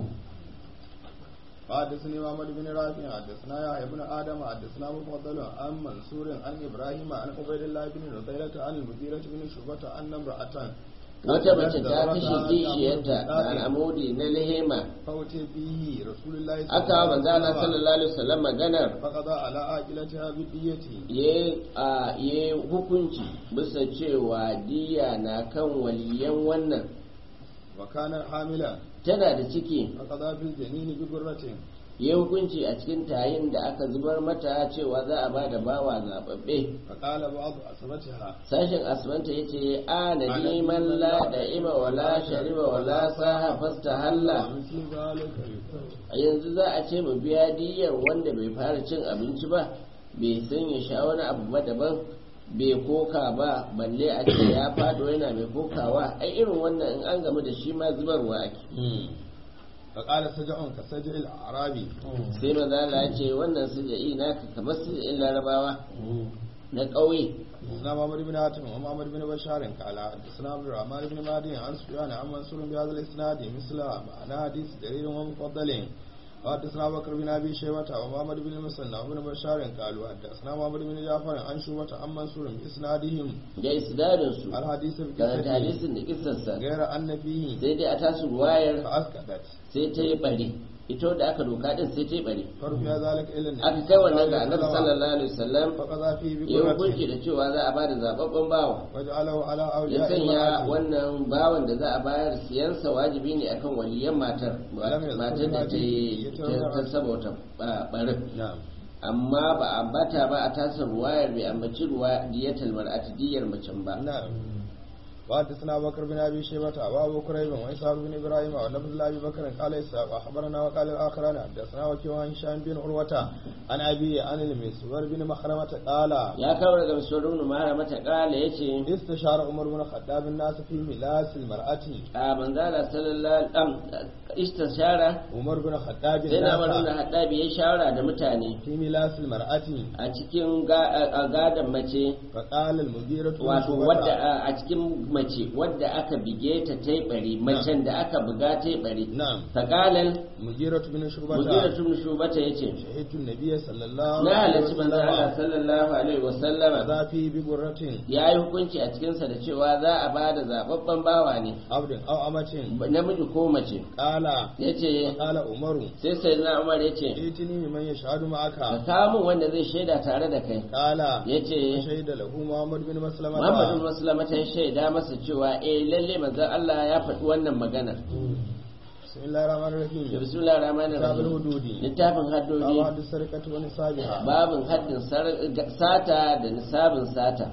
[SPEAKER 2] حدثني محمد بن رافع حدثنا يحيى بن ادم حدثنا مفضل عن منصور عن ابراهيم عن عبيد الله بن نضيلة عن المغيرة بن شعبة ان امرأة
[SPEAKER 1] wata mace ta kashe kishiyarta da al'amudi na lehema
[SPEAKER 2] فأتي به رسول الله
[SPEAKER 1] aka wa manzo Allah sallallahu alaihi wasallam maganar
[SPEAKER 2] فقضى على عاقلتها بالدية
[SPEAKER 1] ya a ya hukunci bisa cewa diya na kan waliyan wannan
[SPEAKER 2] وكان حاملا
[SPEAKER 1] tana da ciki
[SPEAKER 2] فقضى في الجنين بغرة
[SPEAKER 1] ya hukunci a cikin tayin da aka zubar mata cewa za a ba da bawa zababbe
[SPEAKER 2] فقال بعض أسرتها
[SPEAKER 1] sashen asibanta ya ce a na neman la da ima wala shariba wala saha fasta halla
[SPEAKER 2] مثل ذلك
[SPEAKER 1] a yanzu za a ce mu biya diyar wanda bai fara cin abinci ba bai san ya sha wani abu ba daban bai koka ba balle a ce ya fado yana mai kokawa ai irin wannan in an gamu da shi ma zubarwa ake
[SPEAKER 2] فقال سجع كسجع الأعرابي
[SPEAKER 1] sai maza Allah ya ce wannan suja'i naka kamar suja'in larabawa na ƙauye
[SPEAKER 2] حدثنا محمد بن هاتم ومحمد بن بشار قال حدثنا عبد الرحمن بن مهدي عن سفيان عن منصور بهذا الاسناد مثل معنى حديث جرير ومفضل وحدثنا بكر بن ابي شيبه ومحمد بن المثنى وابن بشار قالوا حدثنا محمد بن جعفر عن شعبة عن منصور باسنادهم
[SPEAKER 1] da isnadin su
[SPEAKER 2] الحديث
[SPEAKER 1] karanta
[SPEAKER 2] بقصته
[SPEAKER 1] hadisin da kissarsa
[SPEAKER 2] غير ان فيه
[SPEAKER 1] sai dai a tasu ruwayar
[SPEAKER 2] فاسكتت
[SPEAKER 1] sai ta yi bari ita da aka doka din sai ta bare
[SPEAKER 2] فرفع ذلك إلى النبي
[SPEAKER 1] aka kai wannan ga annabi sallallahu alaihi wasallam
[SPEAKER 2] فقضى فيه
[SPEAKER 1] ya hukunci
[SPEAKER 2] بقرته
[SPEAKER 1] da cewa za a bada zababben bawa
[SPEAKER 2] وجعله على
[SPEAKER 1] ya
[SPEAKER 2] أولياء
[SPEAKER 1] sanya
[SPEAKER 2] امرأته
[SPEAKER 1] wannan bawan da za a bayar siyansa wajibi ne akan waliyan matar matar da ta yi ta saboda barin
[SPEAKER 2] نعم
[SPEAKER 1] amma ba a ambata ba a tasar ruwayar bai ambaci ruwa diyatal mar'ati diyar macen ba
[SPEAKER 2] نعم وحدثنا بكر بن ابي شيبه وابو كريب واسحاق بن ابراهيم ولفظ ابي بكر قال اسحاق اخبرنا وقال الاخران حدثنا وكيع عن هشام بن عروه عن ابي عن المسور بن مخرمه قال
[SPEAKER 1] ya kawo daga misorin numara mata kala ya ce
[SPEAKER 2] استشار عمر بن الخطاب الناس في ملاس المرأة
[SPEAKER 1] a manzala sallallahu alaihi istishara
[SPEAKER 2] عمر بن الخطاب
[SPEAKER 1] sai na maru da
[SPEAKER 2] الناس
[SPEAKER 1] haɗabi ya shawara da mutane
[SPEAKER 2] في ملاس المرأة
[SPEAKER 1] a cikin ga- a gadon mace
[SPEAKER 2] فقال المغيرة بن
[SPEAKER 1] wato
[SPEAKER 2] شعبة
[SPEAKER 1] wadda a- a cikin mace wadda aka bige ta ta bari macen da aka buga ta bari
[SPEAKER 2] نعم
[SPEAKER 1] sakalan
[SPEAKER 2] مغيرة بن شعبة
[SPEAKER 1] mugira tun shubata ya ce
[SPEAKER 2] شهدت النبي صلى الله
[SPEAKER 1] na
[SPEAKER 2] عليه
[SPEAKER 1] halarci manzan Allah
[SPEAKER 2] وسلم
[SPEAKER 1] sallallahu alaihi wasallama
[SPEAKER 2] قضى فيه بقرة
[SPEAKER 1] ya yi hukunci a cikinsa da cewa za a ba da zababben bawa ne
[SPEAKER 2] عبد أو أمة
[SPEAKER 1] namiji ko mace
[SPEAKER 2] قال
[SPEAKER 1] ya ce
[SPEAKER 2] قال عمر
[SPEAKER 1] sai sai na umar ya ce
[SPEAKER 2] ائتني ممن يشهد
[SPEAKER 1] ka
[SPEAKER 2] معك
[SPEAKER 1] kawo min wanda zai shaida tare da kai
[SPEAKER 2] قال
[SPEAKER 1] ya ce
[SPEAKER 2] شهد له محمد بن مسلمة
[SPEAKER 1] muhammadu musulama ta shaida masa cewa eh lalle manzon Allah ya faɗi wannan maganar
[SPEAKER 2] بسم الله الرحمن
[SPEAKER 1] da
[SPEAKER 2] الرحيم
[SPEAKER 1] bismillahir rahmanir
[SPEAKER 2] كتاب
[SPEAKER 1] rahim
[SPEAKER 2] الحدود
[SPEAKER 1] littafin haddodi
[SPEAKER 2] باب حد السرقة ونصابها
[SPEAKER 1] babin haddin sar- sata da nisabin sata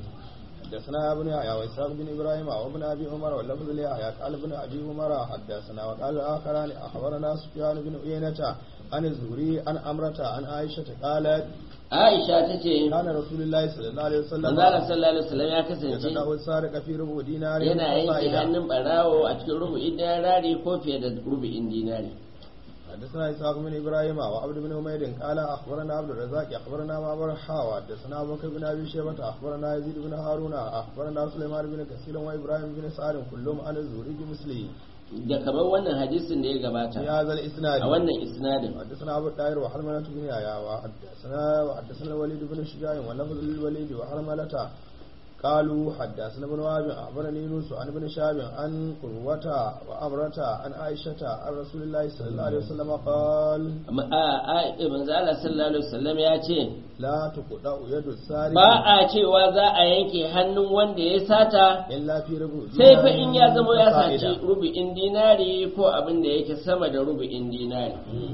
[SPEAKER 2] حدثنا ابن يحيى واسحاق بن ابراهيم وابن ابي عمر واللفظ ليحيى قال ابن ابي عمر حدثنا وقال الاخران اخبرنا سفيان بن عيينة عن الزهري عن امرة عن عائشة قالت
[SPEAKER 1] Aisha ta ce
[SPEAKER 2] كان رسول الله صلى الله عليه وسلم
[SPEAKER 1] manzala sallallahu alaihi wasallam ya kasance
[SPEAKER 2] يتداول السارق في ربع دينار
[SPEAKER 1] yana yanke
[SPEAKER 2] فصاعدا.
[SPEAKER 1] hannun barawo a cikin rubu'in dinari ko fiye da rubu'in dinari
[SPEAKER 2] حدثنا اسحاق بن ابراهيم وعبد بن حميد قال اخبرنا عبد الرزاق اخبرنا معمر حاوى حدثنا ابو بكر بن ابي شيبه اخبرنا يزيد بن هارون اخبرنا سليمان بن كثير وابراهيم بن سعد كلهم عن الزهري بمثله
[SPEAKER 1] da kamar wannan hadisin da ya gabata
[SPEAKER 2] في هذا الاسناد
[SPEAKER 1] a wannan isnadin
[SPEAKER 2] حدثنا ابو الطاهر وحرملة بن يحيى وحدثنا وحدثنا الوليد بن شجاع ولفظ للوليد وحرملة قالوا حدثنا ابن وهب اخبرني يونس عن ابن شهاب عن قروة وامرة عن عائشة عن رسول الله صلى الله عليه وسلم قال
[SPEAKER 1] Amma a a manzo Allah sallallahu alaihi wasallam ya ce
[SPEAKER 2] لا تقطع يد السارق
[SPEAKER 1] ba a cewa za a yanke hannun wanda ya sata
[SPEAKER 2] إلا في ربع
[SPEAKER 1] sai
[SPEAKER 2] دينار
[SPEAKER 1] fa in ya zama ya
[SPEAKER 2] فصاعدا.
[SPEAKER 1] saci rubu'in dinari ko abin da yake sama da rubu'in dinari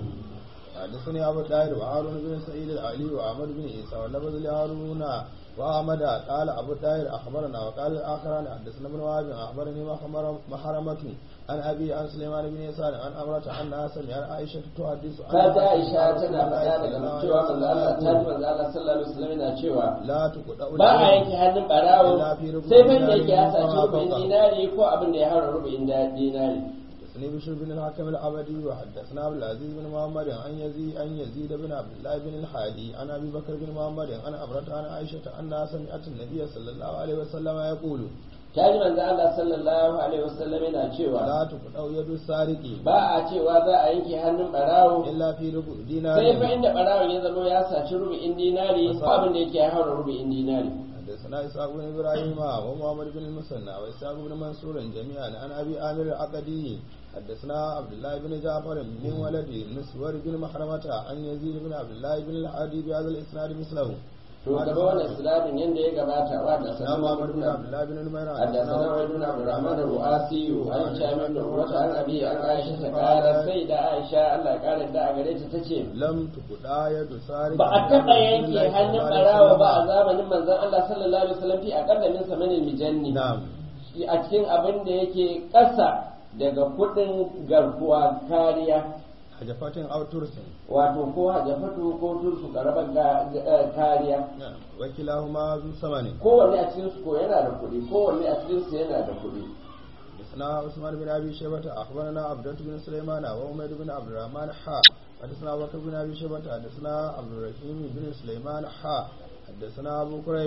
[SPEAKER 2] حدثني أبو الطاهر وهارون بن سعيد العلي وأحمد بن عيسى واللفظ لهارون وأحمد قال أبو الطاهر أخبرنا وقال الآخران حدثنا ابن وهب أخبرني محمر- محرمة عن أبي عن سليمان بن يسار عن أمرة عن ناسا عن عائشة تحدث عن
[SPEAKER 1] ka ta Aisha
[SPEAKER 2] رسول
[SPEAKER 1] tana
[SPEAKER 2] الله
[SPEAKER 1] faɗa
[SPEAKER 2] صلى
[SPEAKER 1] daga
[SPEAKER 2] الله
[SPEAKER 1] cewa
[SPEAKER 2] عليه
[SPEAKER 1] manzo Allah
[SPEAKER 2] وسلم
[SPEAKER 1] ta manzo Allah sallallahu alaihi wasallam yana cewa
[SPEAKER 2] لا تقطع
[SPEAKER 1] ba a
[SPEAKER 2] اليد
[SPEAKER 1] yanke hannun barawo
[SPEAKER 2] Illa fi rubu'in
[SPEAKER 1] sai fa da
[SPEAKER 2] dinari
[SPEAKER 1] yake ya
[SPEAKER 2] ko
[SPEAKER 1] saci
[SPEAKER 2] ma
[SPEAKER 1] rubu'in
[SPEAKER 2] fawqa.
[SPEAKER 1] dinari ko abin da ya haura rubu'in da- dinari
[SPEAKER 2] حدثني بشر بن الحكم العبدي وحدثنا عبد العزيز بن محمد عن يزيد عن يزيد بن عبد الله بن الحادي عن ابي بكر بن محمد عن امرة عن عائشة انها سمعت النبي صلى الله عليه وسلم يقول
[SPEAKER 1] ta ji manzo Allah sallallahu alaihi wasallam yana cewa
[SPEAKER 2] لا تقطع يد السارق
[SPEAKER 1] ba a cewa za a yanke hannun barawo
[SPEAKER 2] الا في ربع دينار
[SPEAKER 1] sai fa inda barawon ya zama ya saci rubu'in dinari ko abin da yake ya haura rubu'in dinari
[SPEAKER 2] حدثنا اسحاق بن ابراهيم ومحمد بن المثنى واسحاق بن منصور جميعا عن ابي عامر العقدي حدثنا عبد الله بن جعفر من ولد مسور بن محرمة عن يزيد بن عبد الله بن الحادي بهذا الاسناد مثله
[SPEAKER 1] to gaba wannan siladin yanda ya gabata wa da
[SPEAKER 2] حدثنا محمد بن عبد
[SPEAKER 1] sanan
[SPEAKER 2] الله بن نمير
[SPEAKER 1] حدثنا عبيد بن عبد الرحمن الرؤاسي عن هشام بن عروة عن أبي عن عائشة قالت سيدة عائشة الله قالت da a gare ta tace
[SPEAKER 2] لم تقطع يد سارق
[SPEAKER 1] ba a taɓa yanke hannun ɓarawa ba a zamanin manzon Allah sallallahu alaihi wasallam fi aqalla min samanin mijanni
[SPEAKER 2] نعم
[SPEAKER 1] a cikin abin da yake ƙasa daga kuɗin garkuwa kariya
[SPEAKER 2] حجفات او ترس
[SPEAKER 1] wato ko hajafatu ko tursu karabar ga- ga- kariya
[SPEAKER 2] نعم وكلاهما ذو ثمن
[SPEAKER 1] kowanne a cikin su ko yana da kuɗi kowanne a cikin su yana da kuɗi
[SPEAKER 2] حدثنا عثمان بن ابي شيبه اخبرنا عبدة بن سليمان وعمير بن عبد الرحمن حا حدثنا ابو بكر بن ابي شيبه حدثنا عبد الرحيم بن سليمان حا حدثنا أبو كريب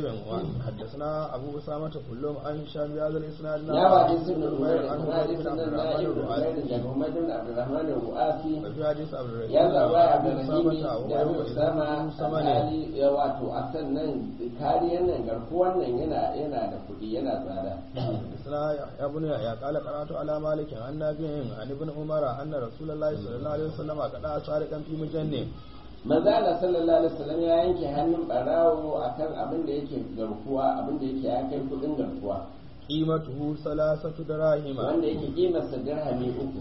[SPEAKER 2] حدثنا أبو أسامة كلهم عن هشام بهذا الإسناد
[SPEAKER 1] ya ba hadisi ibn
[SPEAKER 2] نمير
[SPEAKER 1] Umayr
[SPEAKER 2] عن
[SPEAKER 1] an
[SPEAKER 2] عبد
[SPEAKER 1] hadisi
[SPEAKER 2] بن
[SPEAKER 1] nan
[SPEAKER 2] عبد
[SPEAKER 1] na
[SPEAKER 2] الرحمن
[SPEAKER 1] ibn Umayr
[SPEAKER 2] الرؤاسي
[SPEAKER 1] daga Muhammad ibn Abdurrahman al-Mu'afi
[SPEAKER 2] وفي حديث عبد الرحيم
[SPEAKER 1] ya zaba
[SPEAKER 2] أبو
[SPEAKER 1] Abdurrahim
[SPEAKER 2] أسامة
[SPEAKER 1] da Abu
[SPEAKER 2] وهو
[SPEAKER 1] Usama
[SPEAKER 2] إذا ثمنه
[SPEAKER 1] alhali ya wato a sannan kariyar nan garkuwan nan yana yana da kuɗi yana tsada
[SPEAKER 2] حدثنا يحيى بن يحيى قال قرأت على مالك عن نافع عن ابن عمر أن رسول الله صلى الله عليه وسلم قد سارقا في مجنة
[SPEAKER 1] manzo Allah sallallahu alaihi wasallam ya yanke hannun barawo akan abin da yake garkuwa abin da yake ya kai kuɗin garkuwa
[SPEAKER 2] قيمته ثلاثة دراهم
[SPEAKER 1] wanda yake kimarsa dirhami uku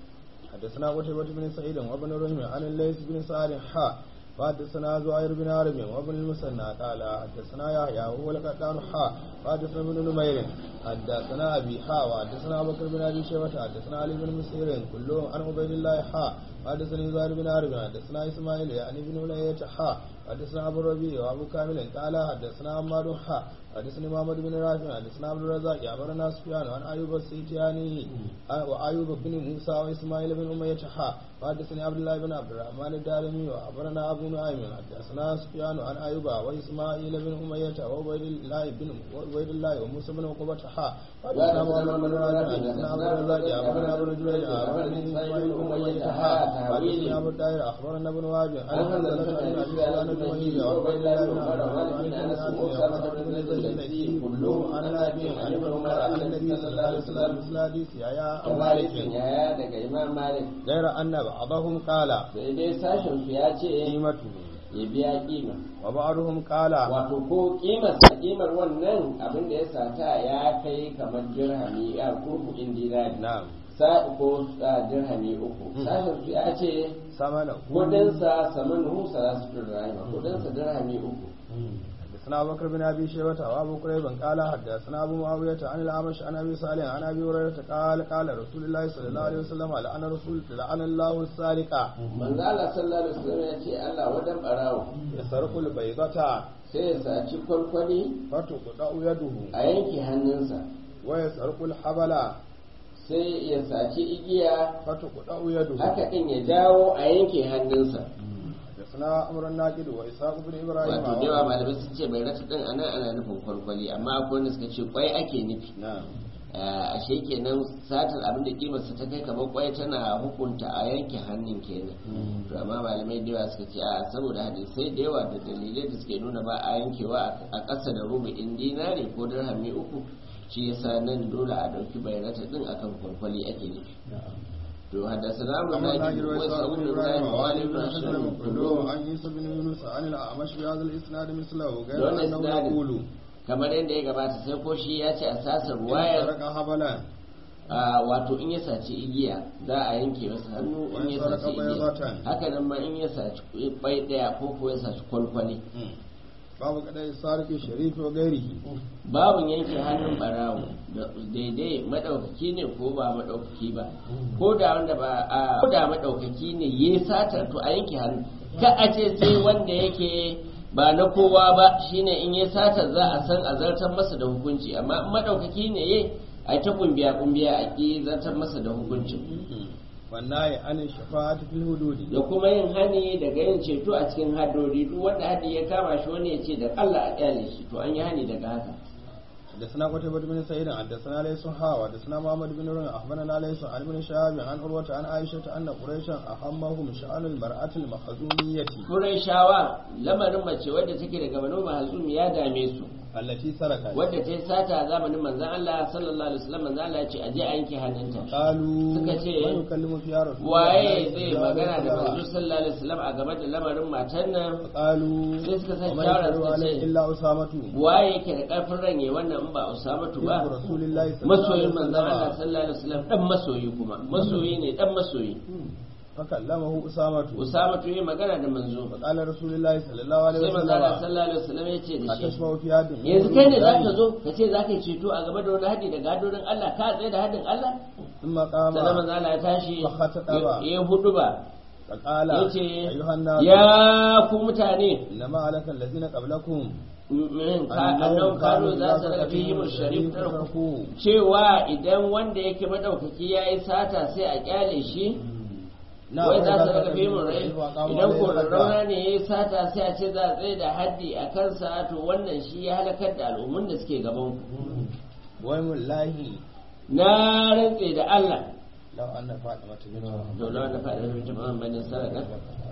[SPEAKER 2] حدثنا قتيبة بن سعيد وابن رحم عن الليث بن سعد حا وحدثنا زهير بن عرب وابن المثنى قال حدثنا يحيى وهو القطان حا وحدثنا ابن نمير حدثنا ابي حا وحدثنا ابو بكر بن ابي شيبه حدثنا علي بن مسير كلهم عن عبيد الله حا حدثني زهير بن عرب حدثنا اسماعيل يعني بن ولية حا حدثنا ابو الربيع وابو كامل قال حدثنا عمار حا حدثني محمد بن رافع حدثنا عبد الرزاق أخبرنا سفيان عن أيوب السيتياني وأيوب بن موسى وإسماعيل بن أمية حا وحدثني عبد الله بن عبد الرحمن الدارمي وأخبرنا أبو نعيم حدثنا سفيان عن أيوب وإسماعيل بن أمية وعبيد الله بن عبيد الله وموسى بن عقبة حا حدثنا محمد بن رافع حدثنا عبد الرزاق أخبرنا ابن جريج أخبرني إسماعيل بن أمية حا حدثني أبو الداير أخبرنا ابن وهب عن حنزلة بن أبي سفيان الجمهري وعبيد الله بن عمر وعن أنس بن الذي كلهم عن نافع عن ابن عمر عن النبي صلى الله عليه وسلم مثل حديث يا
[SPEAKER 1] malikin
[SPEAKER 2] مالك
[SPEAKER 1] yaya daga imam malik
[SPEAKER 2] غير أن بعضهم قال
[SPEAKER 1] sai dai sashen su ya ce
[SPEAKER 2] قيمته
[SPEAKER 1] ya biya kima
[SPEAKER 2] وبعضهم قال
[SPEAKER 1] wato ko kimar kimar wannan abin da ya sata ya kai kamar dirhami ya kurkudin dinari
[SPEAKER 2] نعم
[SPEAKER 1] sa ko ah, dirhami uku sashen su ya ce
[SPEAKER 2] ثمنه
[SPEAKER 1] kudinsa samanuhu salasu dirhami kudinsa dirhami uku
[SPEAKER 2] حدثنا أبو بكر بن أبي شيبة وأبو كريب قال حدثنا أبو معاوية عن الأعمش عن أبي صالح عن أبي هريرة قال قال رسول الله صلى الله عليه وسلم لعن رسول لعن الله السارق
[SPEAKER 1] manzo Allah sallallahu alaihi wasallam ya ce Allah wadan barawo
[SPEAKER 2] يسرق البيضة
[SPEAKER 1] sai ya saci kwalkwali
[SPEAKER 2] فتقطع يده
[SPEAKER 1] a yanke hannunsa
[SPEAKER 2] ويسرق الحبل
[SPEAKER 1] sai ya saci igiya
[SPEAKER 2] فتقطع يده
[SPEAKER 1] haka din ya dawo a yanke hannunsa
[SPEAKER 2] حدثنا أمر الناقد وإسحاق بن إبراهيم
[SPEAKER 1] wato da yawa malamai sun ce bai rata din anan ana nufin kwalkwali amma akwai wanda suka ce kwai ake nufi
[SPEAKER 2] نعم
[SPEAKER 1] Ah, ashe kenan satar abin da kimarsa ta kai kamar kwai tana hukunta a yanke hannun kenan to amma malamai da yawa suka ce a saboda hadisai da yawa da dalilai da suke nuna ba a yankewa a ƙasa da rubu'in dinari ko dirhami uku shi yasa nan dole a ɗauki bayanata din akan kwalkwali ake nufi to haddasa na mu
[SPEAKER 2] أمر
[SPEAKER 1] na
[SPEAKER 2] الناقد
[SPEAKER 1] ji wasu
[SPEAKER 2] وإسحاق
[SPEAKER 1] abu
[SPEAKER 2] بن
[SPEAKER 1] da
[SPEAKER 2] إبراهيم
[SPEAKER 1] ibrahim wa
[SPEAKER 2] وعلي
[SPEAKER 1] ali
[SPEAKER 2] بن
[SPEAKER 1] ibn
[SPEAKER 2] حسن
[SPEAKER 1] ashram
[SPEAKER 2] كلهم عن عيسى بن يونس عن الأعمش بهذا الإسناد مثله غير
[SPEAKER 1] دون
[SPEAKER 2] أنه
[SPEAKER 1] إسناد.
[SPEAKER 2] يقول
[SPEAKER 1] kamar yadda ya gabata sai ko shi ya ce a sasar wayar
[SPEAKER 2] سرق حبلا
[SPEAKER 1] a wato in ya saci igiya za a yanke masa hannu in ya saci igiya haka nan ma in ya saci bai daya ko ko ya saci kwalkwali
[SPEAKER 2] babu kadai sarki sharif wa gairihi
[SPEAKER 1] babun yanke hannun barawo da daidai madaukaki ne ko ba madaukaki ba ko da wanda ba a ko da madaukaki ne ya sata to a yanke hannu ka a ce sai wanda yake ba na kowa ba shine in ya sata za a san a zartar masa da hukunci amma in madaukaki ne ya a ta kumbiya kumbiya a ki zartar masa da hukuncin
[SPEAKER 2] wannan ya ana shafa'atu fil hududi
[SPEAKER 1] da kuma yin hani daga yin ceto a cikin hadori duk wanda hadi ya kama shi wani ya ce da Allah a kyale shi to an yi hani daga haka
[SPEAKER 2] حدثنا قتيبة بن سعيد حدثنا ليس حا حدثنا محمد بن رمح أخبرنا ليس عن ابن شهاب عن عروة عن عائشة أن قريشا أهمهم شأن المرأة المخزومية
[SPEAKER 1] Qurayshawa lamarin mace wadda take daga Banu Mahzum ya dame su
[SPEAKER 2] التي سرقت
[SPEAKER 1] wadda ta yi sata a zamanin manzon Allah sallallahu alaihi wasallam manzon Allah ya ce aje a yanke hannunta
[SPEAKER 2] قالوا
[SPEAKER 1] suka ce,
[SPEAKER 2] من يكلم فيها رسول
[SPEAKER 1] waye
[SPEAKER 2] الله
[SPEAKER 1] zai
[SPEAKER 2] صلى الله
[SPEAKER 1] magana
[SPEAKER 2] عليه
[SPEAKER 1] da manzo
[SPEAKER 2] وسلم
[SPEAKER 1] sallallahu alaihi wasallam a game da lamarin matan nan
[SPEAKER 2] قالوا
[SPEAKER 1] sai suka san
[SPEAKER 2] وما
[SPEAKER 1] shawara
[SPEAKER 2] يقدر
[SPEAKER 1] suka
[SPEAKER 2] عليه
[SPEAKER 1] ce
[SPEAKER 2] إلا أسامة
[SPEAKER 1] waye yake da karfin ranye wannan in ba Usamatu ba
[SPEAKER 2] يحب رسول الله صلى الله عليه
[SPEAKER 1] masoyin manzon Allah
[SPEAKER 2] وسلم
[SPEAKER 1] sallallahu alaihi wasallam dan masoyi kuma masoyi ne dan masoyi
[SPEAKER 2] فكلمه أسامة
[SPEAKER 1] Usamatu yi magana da manzo
[SPEAKER 2] فقال رسول الله صلى الله عليه
[SPEAKER 1] sai manzon Allah
[SPEAKER 2] وسلم
[SPEAKER 1] sallallahu alaihi wasallam ya ce da shi
[SPEAKER 2] أتشبه في هذا
[SPEAKER 1] yanzu kai ne za ka zo ka ce za ka yi ceto a game da wani haɗi da gadorin Allah ka tsaye da haɗin Allah
[SPEAKER 2] ثم قام
[SPEAKER 1] sannan manzo Allah ya tashi
[SPEAKER 2] Fakhataba.
[SPEAKER 1] ya ya hudu ba
[SPEAKER 2] فقال
[SPEAKER 1] ya ce
[SPEAKER 2] أيها الناس
[SPEAKER 1] ya ku mutane
[SPEAKER 2] إنما عليك الذين قبلكم
[SPEAKER 1] min ka annan kano za su daga fi sharif tarku
[SPEAKER 2] تركوه
[SPEAKER 1] cewa idan wanda yake madaukaki ya yi sata sai a kyale shi wai za su daga fimin rai idan ko rauna ne ya yi sata sai a ce za a tsaye da haddi a kansa to wannan shi ya halakar da al'ummun da suke gaban ku
[SPEAKER 2] wai mullahi
[SPEAKER 1] na rantse da Allah
[SPEAKER 2] law anna fatima bint
[SPEAKER 1] to na wanda faɗa da mutum Muhammadin sadaka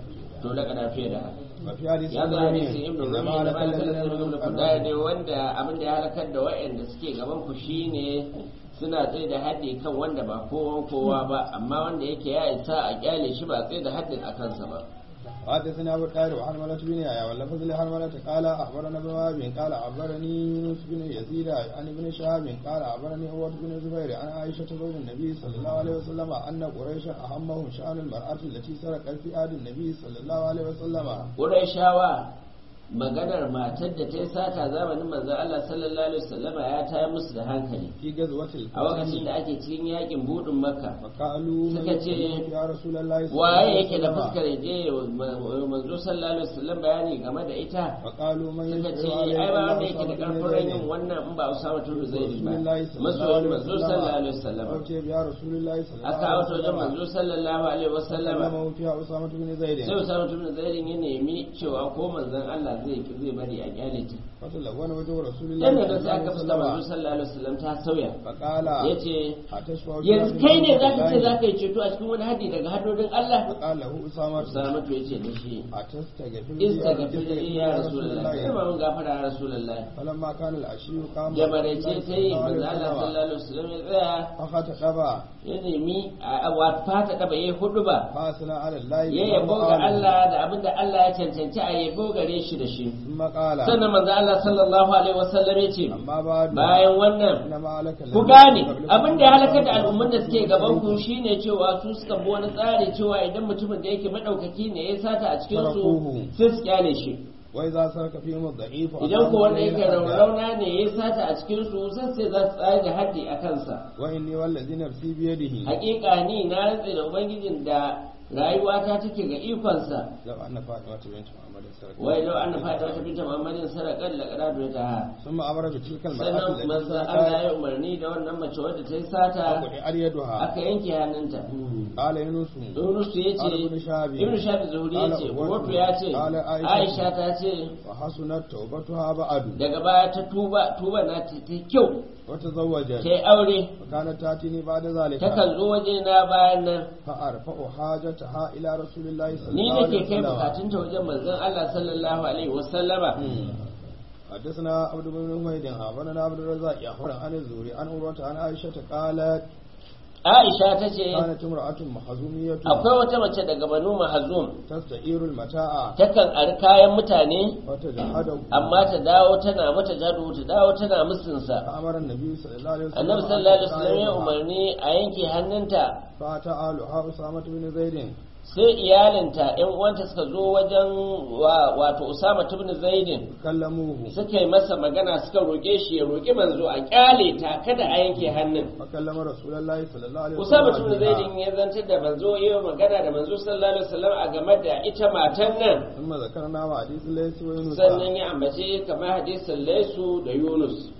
[SPEAKER 1] to da kana fiye da haka
[SPEAKER 2] wa fi hadisi
[SPEAKER 1] ya zo hadisi ibnu rumi da ba da ibnu kudai ne wanda abin da ya halakar da waɗanda suke gaban ku shine suna tsaye da haddi kan wanda ba kowa kowa ba amma wanda yake ya isa a kyale shi ba tsaye da haddin a kansa ba
[SPEAKER 2] حدثنا ابو الطاهر وحرملة بن يحيى واللفظ لحرملة قال اخبرنا ابن وهب قال اخبرني يونس بن يزيد عن ابن شهاب قال اخبرني عروة بن الزبير عن عائشة زوج النبي صلى الله عليه وسلم ان قريشا اهمهم شان المرأة التي سرقت في عهد النبي صلى الله عليه وسلم
[SPEAKER 1] Qurayshawa maganar matar da ta yi sata zamanin manzon Allah sallallahu alaihi wasallama ya tayar musu da hankali
[SPEAKER 2] في غزوة
[SPEAKER 1] a lokacin
[SPEAKER 2] الفتح
[SPEAKER 1] da ake cikin yakin budin makka
[SPEAKER 2] فقالوا من
[SPEAKER 1] suka ce,
[SPEAKER 2] يكلمك يا رسول الله صلى الله
[SPEAKER 1] waye
[SPEAKER 2] عليه
[SPEAKER 1] yake da
[SPEAKER 2] وسلم
[SPEAKER 1] fuskar je manzo sallallahu alaihi wasallam bayani game da ita
[SPEAKER 2] فقالوا من
[SPEAKER 1] suka ce
[SPEAKER 2] يشهد
[SPEAKER 1] ai ba wanda
[SPEAKER 2] عليه
[SPEAKER 1] yake da
[SPEAKER 2] أصحاب
[SPEAKER 1] karfin
[SPEAKER 2] بن
[SPEAKER 1] yin wannan in ba Usama tun Zaid ba
[SPEAKER 2] رسول الله صلى الله
[SPEAKER 1] masoyin
[SPEAKER 2] عليه
[SPEAKER 1] manzo sallallahu alaihi wasallam
[SPEAKER 2] أوتي بها رسول الله صلى الله
[SPEAKER 1] aka
[SPEAKER 2] عليه
[SPEAKER 1] auto wajen manzo sallallahu alaihi wasallam
[SPEAKER 2] وسلم فيها أسامة بن زيد
[SPEAKER 1] sai Usama tun Zaid ya nemi cewa ko manzon Allah zai zai bari a kyale ta
[SPEAKER 2] فتلون وجه رسول الله
[SPEAKER 1] dan
[SPEAKER 2] صلى
[SPEAKER 1] da
[SPEAKER 2] الله
[SPEAKER 1] sai aka
[SPEAKER 2] عليه
[SPEAKER 1] fuska manzo
[SPEAKER 2] وسلم
[SPEAKER 1] sallallahu alaihi wasallam ta sauya
[SPEAKER 2] فقال
[SPEAKER 1] yace
[SPEAKER 2] أتشفع
[SPEAKER 1] yanzu kai ne zaka ce zaka yi ceto a cikin wani haddi daga haddodin Allah
[SPEAKER 2] فقال له أسامة
[SPEAKER 1] Usama to yace da shi
[SPEAKER 2] أتستغفر لي
[SPEAKER 1] istaghfir li ya rasulullah sai ma mun gafara ya rasulullah
[SPEAKER 2] فلما كان العشي قام
[SPEAKER 1] da maraice ta yi manzo Allah sallallahu alaihi wasallam ya tsaya
[SPEAKER 2] فخطب
[SPEAKER 1] ya nemi a wa fata da bai hudu ba
[SPEAKER 2] فأثنى على الله
[SPEAKER 1] ya yabo ga Allah da abin da Allah ya cancanci a yabo gare shi da shi
[SPEAKER 2] ثم قال
[SPEAKER 1] sannan manzo Allah sallallahu alaihi wasallam ya ce
[SPEAKER 2] أما بعد
[SPEAKER 1] bayan wannan
[SPEAKER 2] إنما عليك
[SPEAKER 1] ku gane abin da ya halakar da al'umman da suke gaban ku shine cewa su suka bi wani tsari cewa idan mutumin da yake madaukaki ne ya sata a cikin su sai su kyale shi
[SPEAKER 2] وإذا سرك فيهم الضعيف
[SPEAKER 1] idan ko wanda yake rauna ne ya sata a cikin su sai sai za su tsaya da haddi a kansa
[SPEAKER 2] وإني والذي نفسي بيده
[SPEAKER 1] hakika ni na rantse da ubangijin da rayuwata take ga ikonsa
[SPEAKER 2] لو أن فاطمة بنت محمد سرقت
[SPEAKER 1] wai lau an fata wata binta muhammadin sarakar da karatu ta
[SPEAKER 2] ثم أمر بتلك المرأة
[SPEAKER 1] sannan
[SPEAKER 2] التي
[SPEAKER 1] manzo Allah
[SPEAKER 2] سرقت
[SPEAKER 1] ya umarni da wannan mace wadda ta yi sata
[SPEAKER 2] وقطع يدها
[SPEAKER 1] aka yanke hannunta
[SPEAKER 2] قال يونس
[SPEAKER 1] Yunus ya ce
[SPEAKER 2] قال ابن شهاب
[SPEAKER 1] Ibn Shafi Zuhuri ya ce
[SPEAKER 2] قال
[SPEAKER 1] Wato ya ce
[SPEAKER 2] قال عائشة
[SPEAKER 1] Aisha ta ce
[SPEAKER 2] وحسنت توبتها بعد
[SPEAKER 1] daga baya ta tuba tuba na ta ta kyau
[SPEAKER 2] وتزوجت
[SPEAKER 1] ta yi aure
[SPEAKER 2] وكانت تأتيني بعد ذلك
[SPEAKER 1] takan zo waje na bayan nan
[SPEAKER 2] فأرفع حاجتها إلى رسول الله صلى
[SPEAKER 1] ni
[SPEAKER 2] الله عليه
[SPEAKER 1] nake kai
[SPEAKER 2] وسلم
[SPEAKER 1] bukatunta wajen manzon Allah sallallahu alaihi wasallama
[SPEAKER 2] حدثنا عبد بن حميد أخبرنا عبد الرزاق أخبرنا عن الزهري عن عروة عن عائشة قالت
[SPEAKER 1] Aisha ta ce
[SPEAKER 2] كانت امرأة محزومية
[SPEAKER 1] akwai wata mace daga Banu Mahzum
[SPEAKER 2] تستعير المتاع
[SPEAKER 1] takan ari kayan mutane
[SPEAKER 2] وتجحده
[SPEAKER 1] amma ta dawo tana mata jadu ta dawo tana musunsa
[SPEAKER 2] فأمر النبي صلى الله عليه وسلم
[SPEAKER 1] annabi sallallahu alaihi wasallam ya umarni a yanke hannunta
[SPEAKER 2] فأتى آلها أسامة بن زيد
[SPEAKER 1] sai iyalinta yan uwanta suka zo wajen wa- wato Usama ibn Zaidin
[SPEAKER 2] كلموه
[SPEAKER 1] suka yi masa magana suka roƙe shi ya roƙi manzo a kyale ta kada a yanke hannun
[SPEAKER 2] فكلم رسول الله صلى الله عليه
[SPEAKER 1] Usama ibn
[SPEAKER 2] وسلم
[SPEAKER 1] Zaidin ya zantar da manzo ya yi magana da manzo sallallahu alaihi wasallam a game da ita matan nan
[SPEAKER 2] ثم ذكرنا وحديث ليس ويونس
[SPEAKER 1] sannan ya ambace kamar hadisin Laisu da Yunus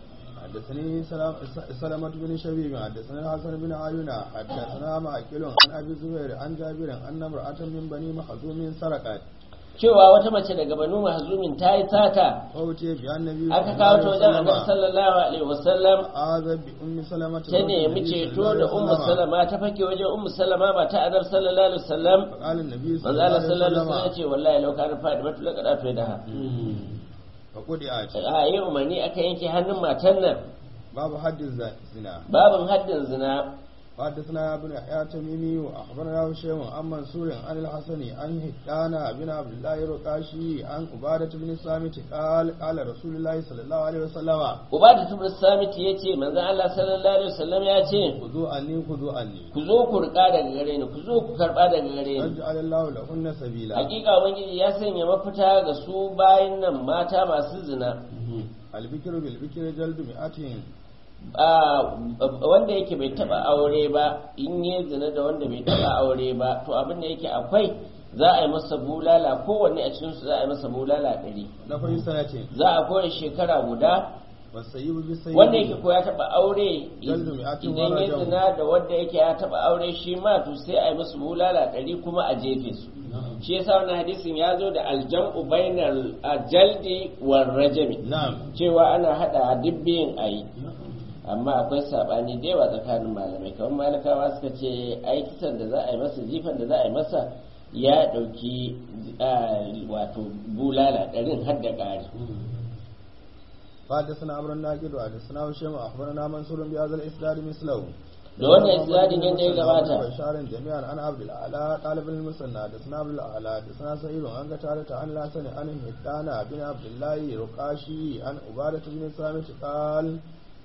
[SPEAKER 2] حدثني سلام- سلمة بن شبيب حدثنا الحسن بن عيون حدثنا معقل عن ابي الزبير عن جابر ان امرأة من بني مخزوم سرقت
[SPEAKER 1] cewa wata mace daga Banu Mahzumin ta yi sata
[SPEAKER 2] فأتي بها النبي
[SPEAKER 1] aka kawo ta wajen Annabi sallallahu alaihi wasallam
[SPEAKER 2] آذى بأم سلمة
[SPEAKER 1] ta nemi ceto da Ummu Salama ta fake wajen Ummu Salama ba ta Annabi sallallahu alaihi wasallam
[SPEAKER 2] فقال النبي صلى
[SPEAKER 1] manzo
[SPEAKER 2] الله
[SPEAKER 1] Allah
[SPEAKER 2] عليه
[SPEAKER 1] sallallahu alaihi wasallam ya
[SPEAKER 2] وسلم
[SPEAKER 1] ce wallahi lau kana fadi mata laka da da ha
[SPEAKER 2] فقدعت
[SPEAKER 1] a yi umarni aka yanke hannun matan nan
[SPEAKER 2] باب حد الزنا
[SPEAKER 1] babin haddin zina
[SPEAKER 2] حدثنا ابن يحيى تميمي واخبرنا هشام عن منصور عن الحسن عن هدان بن عبد الله الرقاشي عن عبادة بن الصامت قال قال رسول الله صلى الله عليه وسلم
[SPEAKER 1] ubada tubur samit ya ce manzo Allah sallallahu alaihi wasallam ya ce
[SPEAKER 2] خذوا عني خذوا عني
[SPEAKER 1] ku zo ku rika daga gare ni ku zo ku karba daga gare ni
[SPEAKER 2] يجعل الله لهن سبيلا
[SPEAKER 1] hakika ubangiji ya sanya mafita ga su bayin nan mata masu zina
[SPEAKER 2] البكر بالبكر جلد مئة
[SPEAKER 1] a wanda yake bai taba aure ba in yi zina da wanda bai taba aure ba to abin da yake akwai za a yi masa bulala kowanne a cikin su za a yi masa bulala ɗari
[SPEAKER 2] نفر سنة
[SPEAKER 1] za a kore shekara guda
[SPEAKER 2] والسيب بالسيب
[SPEAKER 1] wanda yake ko ya taba aure
[SPEAKER 2] Jaldu mi'atin
[SPEAKER 1] idan
[SPEAKER 2] wa
[SPEAKER 1] ya
[SPEAKER 2] rajam.
[SPEAKER 1] zina da wanda yake ya taba aure shi ma to sai a yi musu bulala ɗari kuma a jefe su shi yasa wannan hadisin ya zo da aljam'u bainal jaldi war rajami
[SPEAKER 2] نعم
[SPEAKER 1] cewa ana hada dubbiyin a yi amma akwai sabani da yawa tsakanin malamai kamar malakawa suka ce ai kisan da za a yi masa jifan da za a yi masa ya dauki ah, wato bulala ɗarin har da ƙari
[SPEAKER 2] حدثنا عمرو الناقد وحدثنا هشام اخبرنا منصور بهذا الاسناد مثله
[SPEAKER 1] da wannan isnadin yadda ya gabata
[SPEAKER 2] بشار جميعا عن عبد الاعلى طالب المسنى حدثنا عبد الاعلى حدثنا سعيد عن قتادة عن الحسن عن هدان بن عبد الله رقاشي عن عبادة بن صامت قال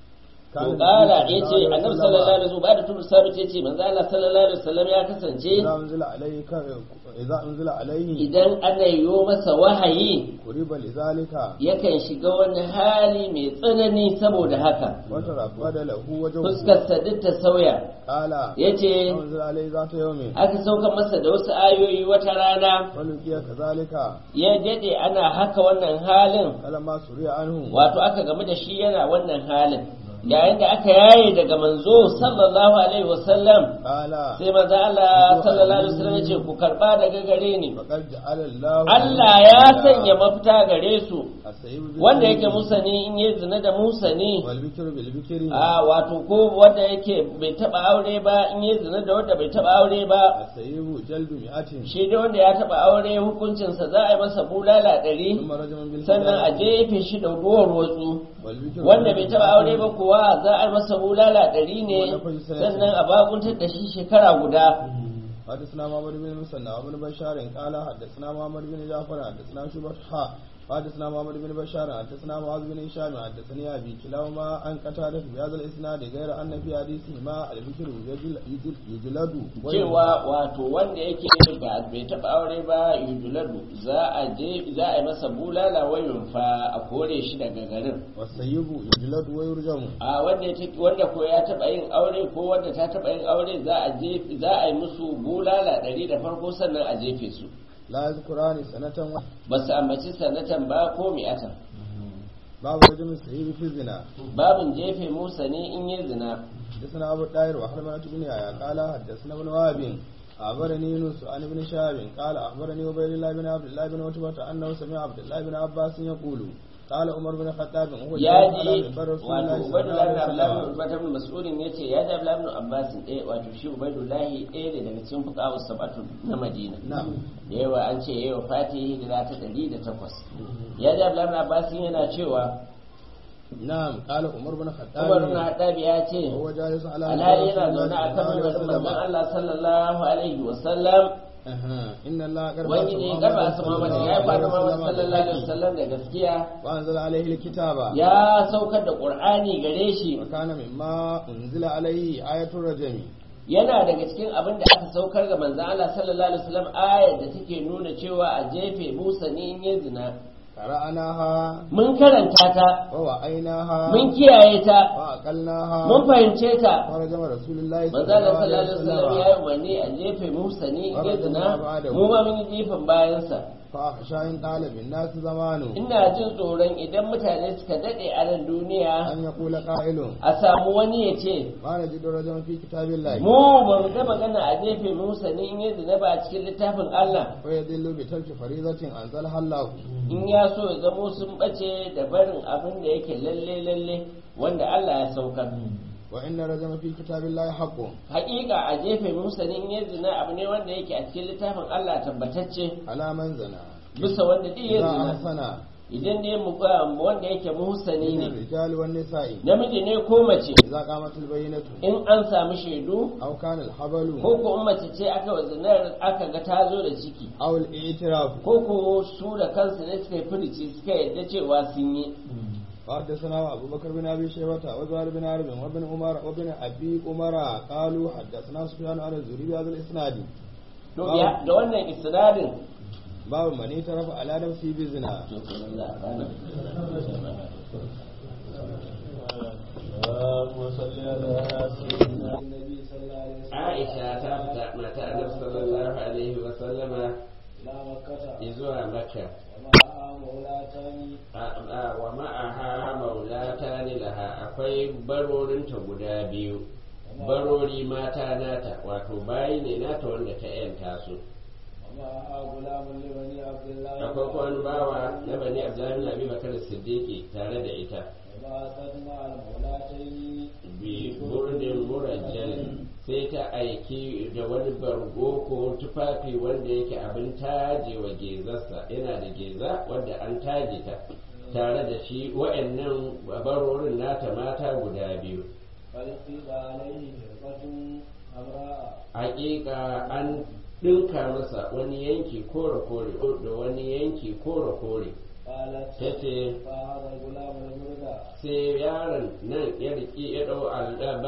[SPEAKER 1] to kala ya ce annabi sallallahu alaihi wasallam ba da turu sabit ya ce manzo Allah sallallahu alaihi wasallam ya kasance
[SPEAKER 2] إذا أنزل عليه إذا أنزل عليه
[SPEAKER 1] idan ana yiwo masa wahayi
[SPEAKER 2] قرب لذلك
[SPEAKER 1] yakan shiga wani hali mai tsanani saboda haka
[SPEAKER 2] وترفد له وجهه
[SPEAKER 1] fuskarsa duk ta sauya
[SPEAKER 2] قال
[SPEAKER 1] ya ce
[SPEAKER 2] أنزل عليه ذات يوم
[SPEAKER 1] aka sauka masa da wasu ayoyi wata rana
[SPEAKER 2] ولقي كذلك
[SPEAKER 1] ya dade ana haka wannan halin
[SPEAKER 2] فلما سري عنه
[SPEAKER 1] wato aka gamu da shi yana wannan halin yayin da aka yaye daga manzo sallallahu alaihi wasallam
[SPEAKER 2] قال
[SPEAKER 1] sai manzo Allah sallallahu alaihi wasallam ya ce ku karba daga gare ni
[SPEAKER 2] فقد جعل الله
[SPEAKER 1] Allah ya sanya mafita gare su
[SPEAKER 2] السيب بالسيب
[SPEAKER 1] wanda yake musani in yi zina da musani
[SPEAKER 2] والبكر بالبكر
[SPEAKER 1] a wato ko wanda yake bai taba aure ba in yi zina da wanda bai taba aure ba
[SPEAKER 2] السيب جلد مئة
[SPEAKER 1] shi da wanda ya taba aure hukuncinsa za a yi masa bulala ɗari
[SPEAKER 2] ثم رجم
[SPEAKER 1] sannan a
[SPEAKER 2] بالحجاب
[SPEAKER 1] jefe shi da duwar watsu
[SPEAKER 2] والبكر
[SPEAKER 1] wanda bai taba aure ba kuwa za a yi masa bulala ɗari ne sannan a bakuntar da shi shekara guda
[SPEAKER 2] حدثنا محمد بن مسنى وابن بشار قال حدثنا محمد بن جعفر حدثنا شعبة حا حدثنا محمد بن بشار حدثنا معاذ بن هشام حدثني ابي كلاهما عن قتادة بهذا الاسناد غير ان في حديثهما البكر يجل- يجل- يجلد
[SPEAKER 1] cewa wato wanda yake ba bai taba aure ba yujuladu za a je za a yi masa bulala wayun fa a kore shi daga garin
[SPEAKER 2] والسيب يجلد ويرجم
[SPEAKER 1] a wanda ya take- wanda ko ya taba yin aure ko wanda ta taba yin aure za a je za a yi musu bulala ɗari da farko sannan a jefe su
[SPEAKER 2] لا يذكران سنة و-
[SPEAKER 1] ba su ambaci sanatan ba ko mi'atan
[SPEAKER 2] باب رجم السيب في الزنا
[SPEAKER 1] babin jefe musa ne in yi zina
[SPEAKER 2] حدثنا ابو الطاهر وحرمة بن يحيى قال حدثنا ابن وهب أخبرني يونس عن ابن شهاب قال أخبرني عبيد الله بن عبد الله بن عتبة أنه سمع عبد الله بن عباس يقول قال عمر بن الخطاب وهو
[SPEAKER 1] ya
[SPEAKER 2] جالس على
[SPEAKER 1] ji
[SPEAKER 2] منبر رسول
[SPEAKER 1] wato
[SPEAKER 2] الله صلى الله
[SPEAKER 1] ubaidullahi
[SPEAKER 2] عليه
[SPEAKER 1] ibn abdullahi ibn
[SPEAKER 2] وسلم
[SPEAKER 1] ubata ibn mas'udin yace ya ji abdullahi ibn abbas ɗaya wato shi ubaidullahi ɗaya ne daga cikin fuqaha sab'atu na madina
[SPEAKER 2] نعم
[SPEAKER 1] da yawa an ce yawa fatihi hijira ta ɗari da takwas ya ji abdullahi ibn abbas yana cewa
[SPEAKER 2] نعم قال عمر بن الخطاب
[SPEAKER 1] umar ibn hattabi ya ce
[SPEAKER 2] وهو جالس على منبر
[SPEAKER 1] alhali
[SPEAKER 2] رسول
[SPEAKER 1] yana
[SPEAKER 2] الله
[SPEAKER 1] zaune a
[SPEAKER 2] صلى
[SPEAKER 1] kan
[SPEAKER 2] الله
[SPEAKER 1] manzon
[SPEAKER 2] عليه وسلم
[SPEAKER 1] Allah sallallahu alaihi wa sallam
[SPEAKER 2] أها. إن الله قد
[SPEAKER 1] wani ne gaba su Muhammad ya fara Muhammad sallallahu alaihi wasallam da gaskiya
[SPEAKER 2] وأنزل عليه الكتاب
[SPEAKER 1] ya saukar da Qur'ani gare shi
[SPEAKER 2] وكان مما أنزل عليه آية الرجم
[SPEAKER 1] yana daga cikin abin da aka saukar ga manzon Allah sallallahu alaihi wasallam ayar da take nuna cewa a jefe Musa ne in ya zina
[SPEAKER 2] قرأناها
[SPEAKER 1] mun karanta ta
[SPEAKER 2] ووعيناها
[SPEAKER 1] mun kiyaye ta
[SPEAKER 2] وعقلناها
[SPEAKER 1] mun fahimce ta
[SPEAKER 2] ورجم رسول الله
[SPEAKER 1] manzo Allah sallallahu alaihi wasallam ya yi umarni a jefe Musa ne in ya zina mu ma mun yi jefan bayansa
[SPEAKER 2] فأخشى إن طال بالناس زمانه
[SPEAKER 1] ina jin tsoron idan mutane suka dade a nan duniya
[SPEAKER 2] أن يقول قائل
[SPEAKER 1] a samu wani ya ce
[SPEAKER 2] ما نجد رجما في كتاب الله
[SPEAKER 1] mu ba mu ga magana a jefe Musa ne in ya zina ba a cikin littafin Allah
[SPEAKER 2] ويدل بترك فريضة أنزلها الله
[SPEAKER 1] in ya so ya zamo sun bace da barin abin da yake lalle lalle wanda Allah ya saukar
[SPEAKER 2] وإن رجم في كتاب الله حق
[SPEAKER 1] haƙiƙa a jefe Musa ne in ya zina abu ne wanda yake a cikin littafin Allah tabbatacce
[SPEAKER 2] على من زنا
[SPEAKER 1] bisa wanda duk ya
[SPEAKER 2] إذا
[SPEAKER 1] zina
[SPEAKER 2] أحسن
[SPEAKER 1] idan dai mu wanda yake muhsani
[SPEAKER 2] من
[SPEAKER 1] ne
[SPEAKER 2] الرجال والنساء
[SPEAKER 1] namiji ne ko mace
[SPEAKER 2] إذا قامت البينة
[SPEAKER 1] in an samu shaidu
[SPEAKER 2] أو كان الحبل
[SPEAKER 1] ko ko in mace ce aka wa zinar aka ga ta zo da ciki
[SPEAKER 2] أو الاعتراف
[SPEAKER 1] ko ko su da kansu ne suka yi firici suka yadda cewa sun yi
[SPEAKER 2] وحدثنا أبو بكر بن أبي شيبة وزهير بن حرب وابن عمر وابن أبي عمر قالوا حدثنا سفيان عن الزهري بهذا الإسناد
[SPEAKER 1] to ya da wannan isnadin
[SPEAKER 2] باب من اعترف على نفسه بزنا
[SPEAKER 1] to kenan za a gane.
[SPEAKER 2] اللهم صل على سيدنا النبي صلى الله عليه وسلم
[SPEAKER 1] Aisha ta fita mata Annabi sallallahu alaihi wa sallama
[SPEAKER 2] إلى مكة
[SPEAKER 1] zuwa Makka
[SPEAKER 2] ومعها مولاة
[SPEAKER 1] a- a- wa ma'aha maulata ni laha akwai barorinta guda biyu barori mata nata wato bayi ne nata wanda ta yanta su
[SPEAKER 2] ومعها غلام لبني عبد الله
[SPEAKER 1] akwai kuma wani bawa na bani abdullahi bin abi bakar siddiqi tare da ita
[SPEAKER 2] وبعثت مع المولاتين
[SPEAKER 1] bi burdin murajjal sai ta aiki da wani bargo ko tufafi wanda yake abin taje wa gezarsa yana da geza wanda an taje ta tare da shi wa'annan barorin nata mata guda biyu
[SPEAKER 2] فلقيت عليه فرقة حمراء
[SPEAKER 1] hakika an ɗinka masa wani yanki kore-kore da wani yanki kore-kore
[SPEAKER 2] قالت
[SPEAKER 1] ta ce
[SPEAKER 2] فهذا الغلام البردة
[SPEAKER 1] sai yaron nan ya riƙi ya ɗau